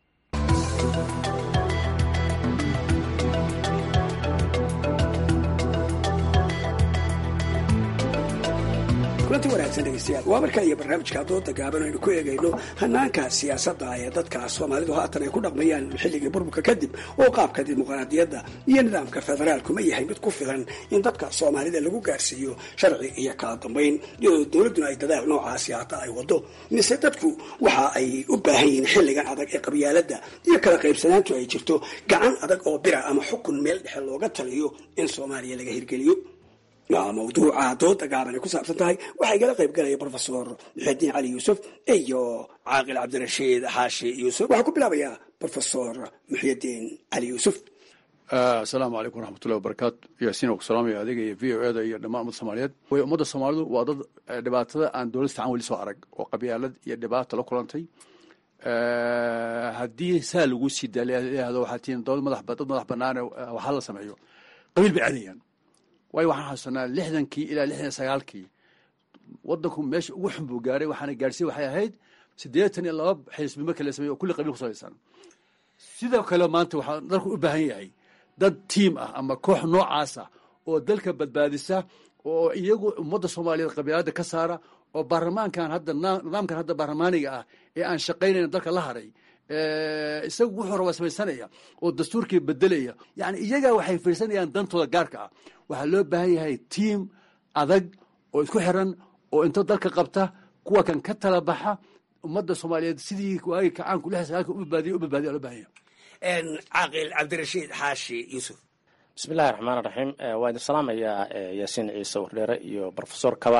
kulanti wanaagsan dhegeystayaal waa markaa iyo barnaamijka dooda gaaban aynu ku eegayno hanaanka siyaasadda ee dadka soomaalidu haatan ay ku dhaqmayaan xilligii burburka kadib oo qaabka dimuqraadiyadda iyo nidaamka federaalku ma yahay mid ku filan in dadka soomaalida lagu gaarsiiyo sharci iyo kala dambayn iyadoo dowladduna ay dadaal noocaasi hata ay wado mise dadku waxa ay u baahan yihiin xilligan adag ee qabyaaladda iyo kala qaybsanaantu ay jirto gacan adag oo bira ama xukun meel dhexe looga taliyo in soomaaliya laga hirgeliyo mawduuca dooda gaaban ay ku saabsan tahay waxaa igala qayb galaya brofesor muxidiin cali yuusuf iyo caaqil cabdirashiid xaashi yuusuf waxaa ku bilaabayaa brofesor muxidiin cali yuusuf asalaamu calaykum waraxmatullahi wabarakaatu yaasiin oo ku salaamaya adiga iyo v o eda iyo dhammaan ummadda soomaaliyeed way ummadda soomaalidu waa dad dhibaatada aan dowlad fiican weli soo arag oo qabyaalad iyo dhibaata la kulantay haddii saa lagu sii daaliado waxaa tihiin dowlad madax dad madax banaane waxaa la sameeyo qabiil bay caadayaan waayo waxaan xasuusanaa lixdankii ilaa lixdan sagaalkii wadanku meesha ugu xun buu gaaray waxaana gaarsiin waxay ahayd siddeetan iyo laba xisbi marka la sameeyo oo kulli qabiil ku salaysan sidoo kale maanta waxaa dalku u baahan yahay dad tiim ah ama koox noocaas ah oo dalka badbaadisa oo iyagu ummadda soomaaliyeed qabiilada ka saara oo baarlamaankan hadda nidaamkan hadda baarlamaaniga ah ee aan shaqaynayn dalka la haray isagu wuxuu rabaa samaysanaya oo dastuurkii bedelaya yani iyagaa waxay fiirsanayaan dantooda gaarka ah waxaa loo baahan yahay tiim adag oo isku xiran oo inta dalka qabta kuwa kan ka tala baxa ummadda soomaaliyeed sidii waagi kacaanku lix sagaalka u badbaadiya u badbaadiya loo baahan yahay caaqil cabdirashiid xaashi yuusuf bismillahi raxmaan raxiim waa idin salaamayaa yaasiin ciise wardheere iyo brofesor kaba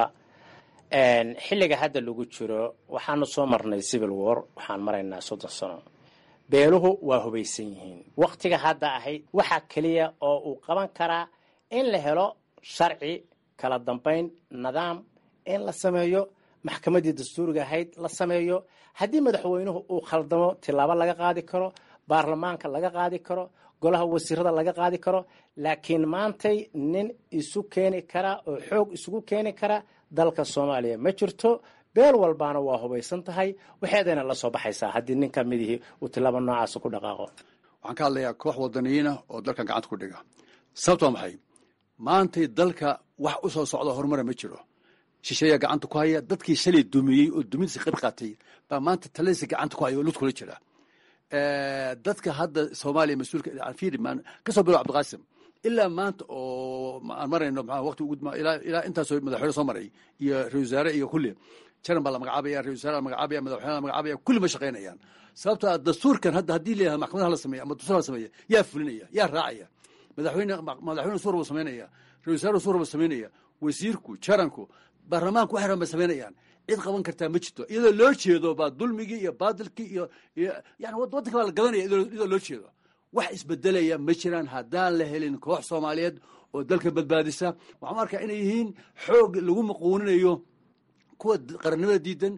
xilliga hadda lagu jiro waxaanu soo marnay civil war waxaan maraynaa soddon sano beeluhu waa hubaysan yihiin waktiga hadda ahayd waxaa keliya oo uu qaban karaa in la helo sharci kala dambayn nidaam in la sameeyo maxkamaddii dastuuriga ahayd la sameeyo haddii madaxweynuhu uu khaldamo tilaabo laga qaadi karo baarlamaanka laga qaadi karo golaha wasiirada laga qaadi karo laakiin maantay nin isu keeni kara oo xoog isugu keeni kara dalka soomaaliya ma jirto beel walbaana waa hubaysan tahay waxeedayna la soo baxaysaa haddii nin ka midihii uu tilaabo noocaas ku dhaqaaqo waxaan ka hadlayaa koox wadaniyiina oo dalkan gacanta ku dhiga sababto waa maxay maantay dalka wax u soo socda horumara ma jiro shisheeyaa gacanta ku haya dadkii shalay dumiyey oo dumintiisa qayb qaatay baa maanta taladiisa gacanta ku haya oo lud kula jira dadka hadda soomaaliya mas-uulka fiiri kasoo bilo cabdiqaasim ilaa maanta oo aan marayno maa waqti ugu ilaa intaasoo madaxweyne soo maray iyo ra-isul wasaare iyo kulli jaran baa la magacaabaya ra-isul wasaare la magacaabaya madaxweyne la magacaabaya kulli ma shaqaynayaan sababtoo ah dastuurkan hadda haddii leeyahay maxkamadaha la sameeya ama dastuur la sameeya yaa fulinaya yaa raacaya madaxweyne madaxweyne suur buu samaynaya ra-isul wasaare suur buu samaynaya wasiirku jaranku baarlamaanku waxay rabaan bay samaynayaan cid qaban kartaa ma jirto iyadoo loo jeedo baa dulmigii iyo baadilkii iyo yani waddanka baa la gadanaya iyadoo loo jeedo wax isbedelaya ma jiraan haddaan la helin koox soomaaliyeed oo dalka badbaadisa waxaan arkaa inay yihiin xoog lagu maquuninayo kuwa qarannimada diidan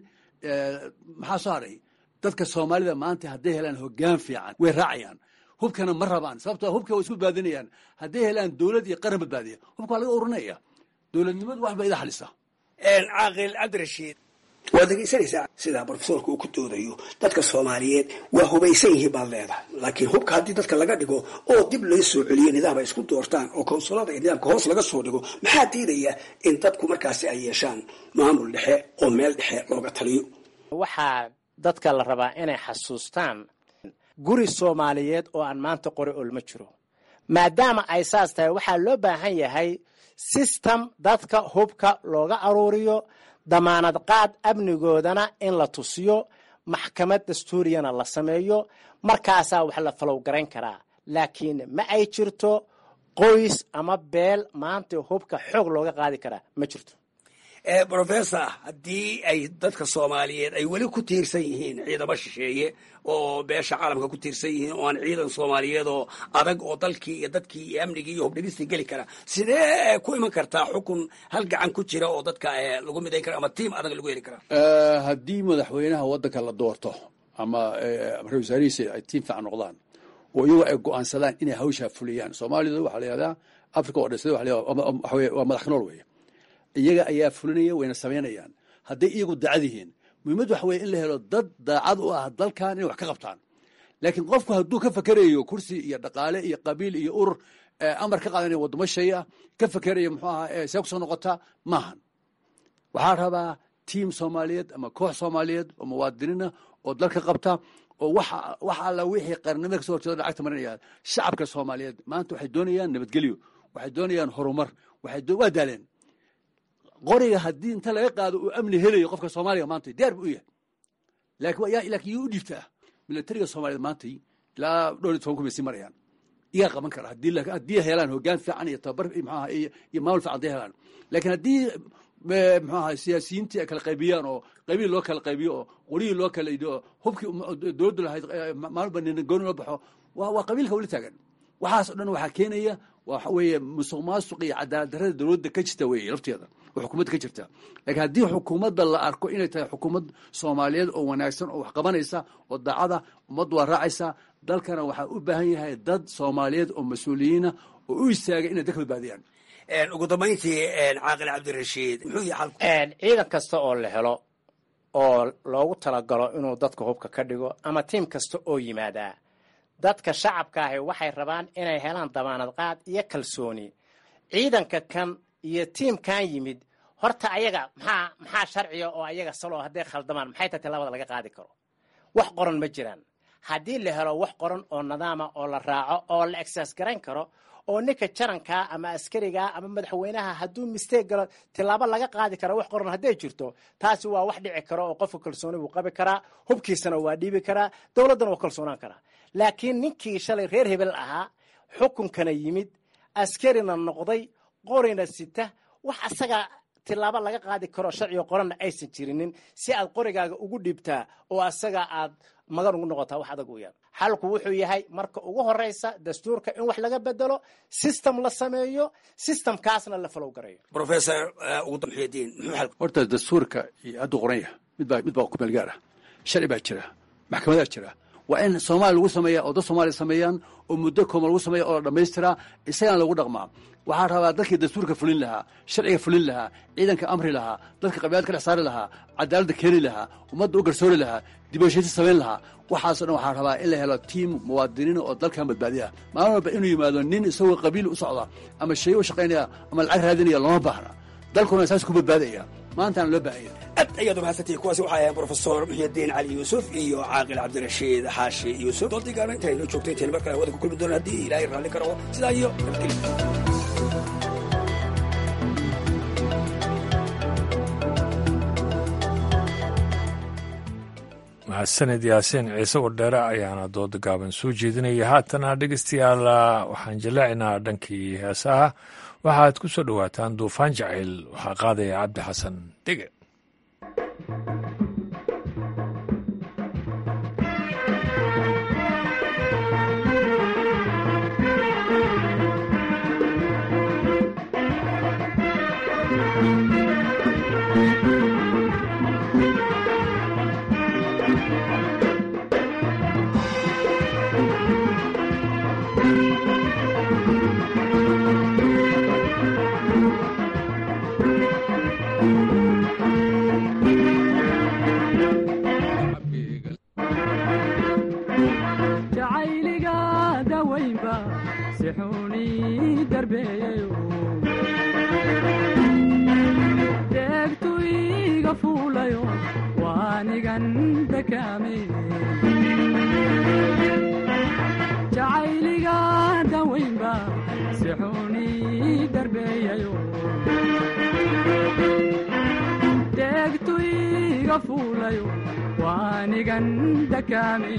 maxaa soo haray dadka soomaalida maanta hadday helaan hoggaan fiican way raacayaan hubkana ma rabaan sababtoo hubka way isku badbaadinayaan hadday helaan dowlad iyo qaran badbaadiya hubka waa laga urinaya dowladnimadu wax ba ida xalisa caaqil cabdirashiid waad dhegaysanaysaa sidaa brofesorka uu ku doodayo dadka soomaaliyeed waa hubaysan yihiin baad leedahay laakiin hubka haddii dadka laga dhigo oo dib loo soo celiyo nidaam ay isku doortaan oo konsulada iyo nidaamka hoos laga soo dhigo maxaa diidaya in dadku markaasi ay yeeshaan maamul dhexe oo meel dhexe looga taliyo waxaa dadka la rabaa inay xasuustaan guri soomaaliyeed oo aan maanta qori olma jiro maadaama ay saas tahay waxaa loo baahan yahay system dadka hubka looga aruuriyo damaanad qaad amnigoodana in la tusiyo maxkamad dastuuriyana la sameeyo markaasaa wax la falow garayn karaa laakiin ma ay jirto qoys ama beel maanta hubka xoog looga qaadi karaa ma jirto brofessor haddii ay dadka soomaaliyeed ay weli ku tiirsan yihiin ciidamo shisheeye oo beesha caalamka ku tiirsan yihiin oo aan ciidan soomaaliyeed oo adag oo dalkii iyo dadkii iyo amnigii iyo hubdhigistii geli kara sidee ku iman kartaa xukun hal gacan ku jira oo dadka lagu midayn kara ama tiim adag lagu heli karaa haddii madaxweynaha waddanka la doorto ama ra-isul wasaarihiisa ay tiim fiican noqdaan oo iyagu ay go-aansadaan inay hawshaa fuliyaan soomaalida waxaa la yihahdaa africa oo dhan sida waa madax nool weeye iyaga ayaa fulinaya wayna samaynayaan hadday iyagu daacad yihiin muhiimad waxa weye in la helo dad daacad u ah dalkan inay wax ka qabtaan laakiin qofku hadduu ka fakerayo kursi iyo dhaqaale iyo qabiil iyo urur amar ka qaadanaya waddamo shay ah ka fakerayo muxuu ahaa see kusoo noqota maahan waxaa rabaa tiim soomaaliyeed ama koox soomaaliyeed oo muwaadiniina oo dalka qabta oo wax alla wixii qarnimada kasoo horjeeda lacagta marinaya shacabka soomaaliyeed maanta waxay doonayaan nabadgelyo waxay doonayaan horumar waa daaleen qoriga haddii inta laga qaado uu amni helayo qofka soomaaliga maanta diyaar bu u yahay laakiin yuu u dhiibtaa milatariga soomaaliyed maanta ilaa dhowr iyo toban kun bay sii marayaan iyaa qaban kara haddii helaan hogaan fiican iyo tababar mxuaha iyo maamul fiican haday helaan laakiin haddii mxu aha siyaasiyiintii ay kala qaybiyaan oo qabiil loo kala qaybiyo oo qorihii loo kala idho oo hubkii dowladdu lahayd maalba nina gooni loo baxo waa qabiilka weli taagan waxaas o dhan waxaa keenaya waxa weeye musuq maasuq iyo cadaalad darrada dowladda ka jirta weeye lafteeda oo xukuumadda ka jirta laakiin haddii xukuumadda la arko inay tahay xukuumad soomaaliyeed oo wanaagsan oo wax qabanaysa oo daacada ummaddu waa raacaysa dalkana waxaa u baahan yahay dad soomaaliyeed oo mas-uuliyiina oo u istaagay inay dalka badbaadiyaan ugu dambayntii caaqil cabdirashiid muxuu yahay xalku ciidan kasta oo la helo oo loogu talagalo inuu dadka hubka ka dhigo ama tiim kasta oo yimaadaa dadka shacabka ahi waxay rabaan inay helaan damaanad qaad iyo kalsooni ciidanka kan iyo tiimkan yimid horta ayaga maxaa maxaa sharciga oo ayaga saloo hadday khaldamaan maxay tahay labada laga qaadi karo wax qoran ma jiraan haddii la helo wax qoran oo nidaama oo la raaco oo la exercise garayn karo oo ninka jarankaa ama askarigaa ama madaxweynaha hadduu mistake galo tilaabo laga qaadi kara wax qoran hadday jirto taasi waa wax dhici karo oo qofka kalsooni buu qabi karaa hubkiisana waa dhiibi karaa dowladdana waa kalsoonaan karaa laakiin ninkii shalay reer hebel ahaa xukunkana yimid askarina noqday qorina sita wax asaga tilaabo laga qaadi karo sharciga qoranna aysan jirinin si aad qorigaaga ugu dhiibtaa oo asaga aad magan ugu noqotaa wax adag uyaan xalku wuxuu yahay marka ugu horeysa dastuurka in wax laga bedelo system la sameeyo systemkaasna la falow garayo professor ugu damxiyadiin muxuu xalku horta dastuurka iyo hadduu qoran yahay midbaa mid baa ku meel gaar ah sharci baa jira maxkamadaa jira waa in soomaaliya lagu sameeya oo dad soomaaliya sameeyaan oo muddo kooban lagu sameeya oo la dhammaystiraa isagana lagu dhaqmaa waxaa rabaa dadkii dastuurka fulin lahaa sharciga fulin lahaa ciidanka amri lahaa dadka qabiilad ka dhex saari lahaa cadaaladda keeni lahaa ummadda u garsoori lahaa dibashaysi samayn lahaa waxaaso dhan waxaa rabaa in la helo tiim muwaadiniina oo dalkan badbaadi ah maalin walba inuu yimaado nin isagoo qabiil u socda ama shay u shaqaynaya ama lacag raadinaya looma baahna dalkuna saas ku badbaadaya maantaana loo baahanya aad ayaad umahadsantihi kuwaasi waxaa ahayn brofesor muxyidiin cali yuusuf iyo caaqil cabdirashiid xaashi yuusuf doodigaana inta inoo joogtay intayn mar kale hawada ku kulmi doona haddii ilaahay raalli ka rabo sidaa iyo nabadgelyo mahadsanid yaasiin ciise wardheere ayaana dooda gaaban soo jeedinaya haatana dhegeystayaal waxaan jallaacinaa dhankii heesaha waxaad ku soo dhowaataan duufaan jacayl waxaa qaadaya cabdi xasan dege degtuyga fuulayo waanigan dakaame jacayliga dawaynba si xuni darbeeyayo degtuyga fuulayo waanigan dakaame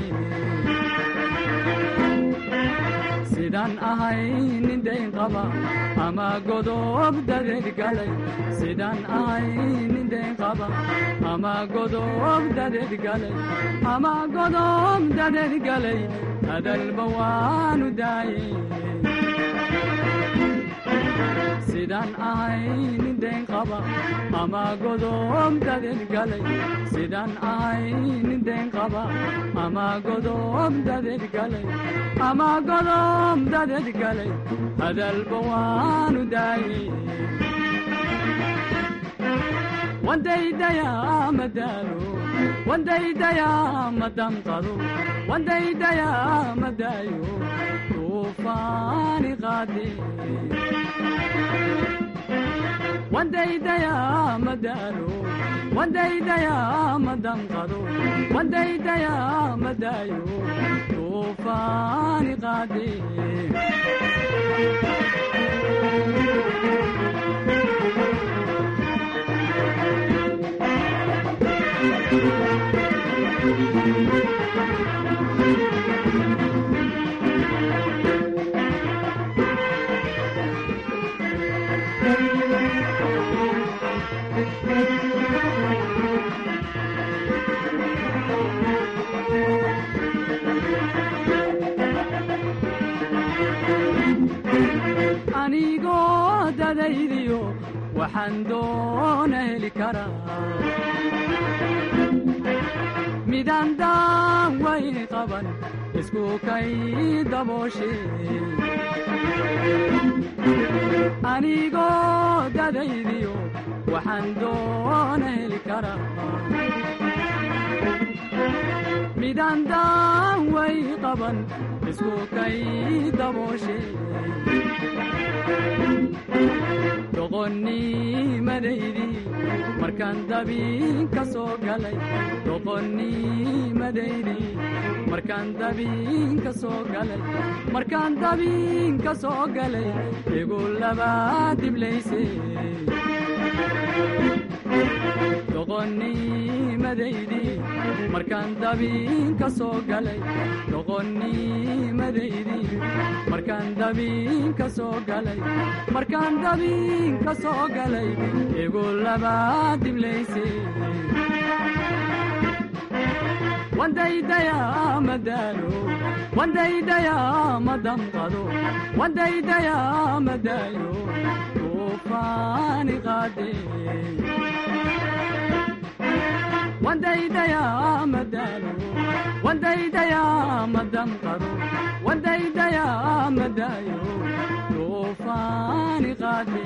sidaan ahay nin dayn qaba ama godob dadeed galay sidaan ahay nin dayn qaba ama godob dadeed galay ama godob dadeed galay hadalba waanu daayey sidaan ahay nin dayn qaba ama godob dadeed galay sidaan ahay nin dayn qaba ama godob dadeed galay ama godob dadeed galay hadalba waanu daayey wandaydayaa madaalo wandaydayaa madamqado wandaydayaa madaayo tuufaani qaade wandaydayaa madaalo wandaydayaa madamqado wandaydayaa madaayo tuufaani qaade anigoo dadaydiyo waxaan doona heli karaa midaan daan wayni qaban isku kay dabooshe anigoo dadaydiyo waxaan doona heli karaa midaan daan way qaban isku kay dabooshe doqonnimadaydi markaan dabiin ka soo galay doqonnimadaydi markaan dabiin ka soo galay markaan dabiin ka soo galay igu labaa diblayse doqonnimadaydi markaan dabiin ka soo galay doqonnimadaydi markaan dabiin ka soo galay markaan dabiin ka soo galay igu labaa diblayse wandaydayaa madaalo wandaydayaa madamqado wandaydayaa madaayo tuufaani qaade wandaydayaa madaalo wandaydayaa madamqado wandaydayaa madaayo tuufaani qaade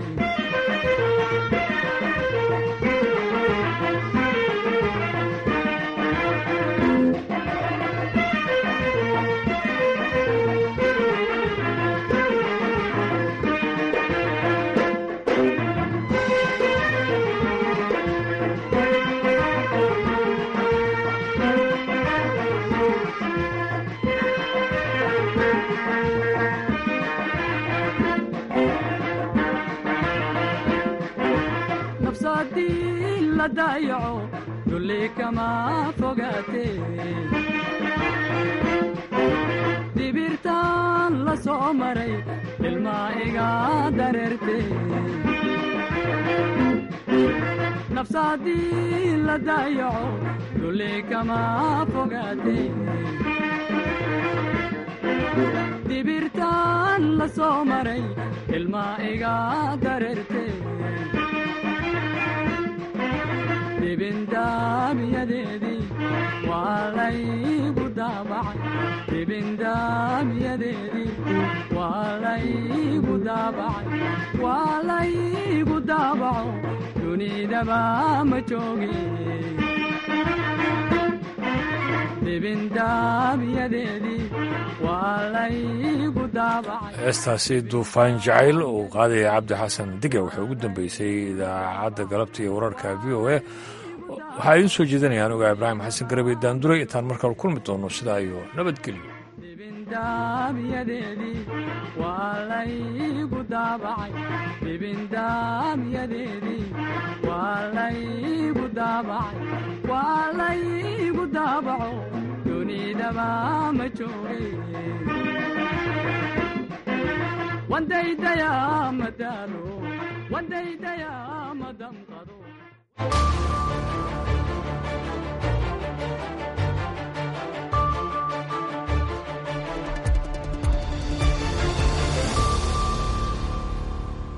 nafsadii la daayaco dulli kama fogaate dibirtaan la soo maray ilmaa iga dareerte nafsadii la daayaco dulli kama fogaate dibirtaan la soo maray ilmaa iga dareerte dibindaamiyadeedii waa laygu daabacay dibindaamiyadeedii waa laygu daabacay waa laygu daabaco dunidaba ma jooge dibindaabyadeedii waa laygu daabacay heestaasi duufaan jacayl uu qaadaya cabdi xasan diga waxay ugu dambeysay idaacadda galabta iyo wararka v o a waxaa idiin soo jeedinayaan ogaa ibraahim xasan garabey daanduray intaan markale kulmi doono sidaa iyo nabadgelyo dibindaabyadeedii waa laygu daabacay dibindaabyadeedii waa laygu daabacay waa laygu daabaco dunidaba ma joogay wandaydayaa madaalo wandaydayaa madamqado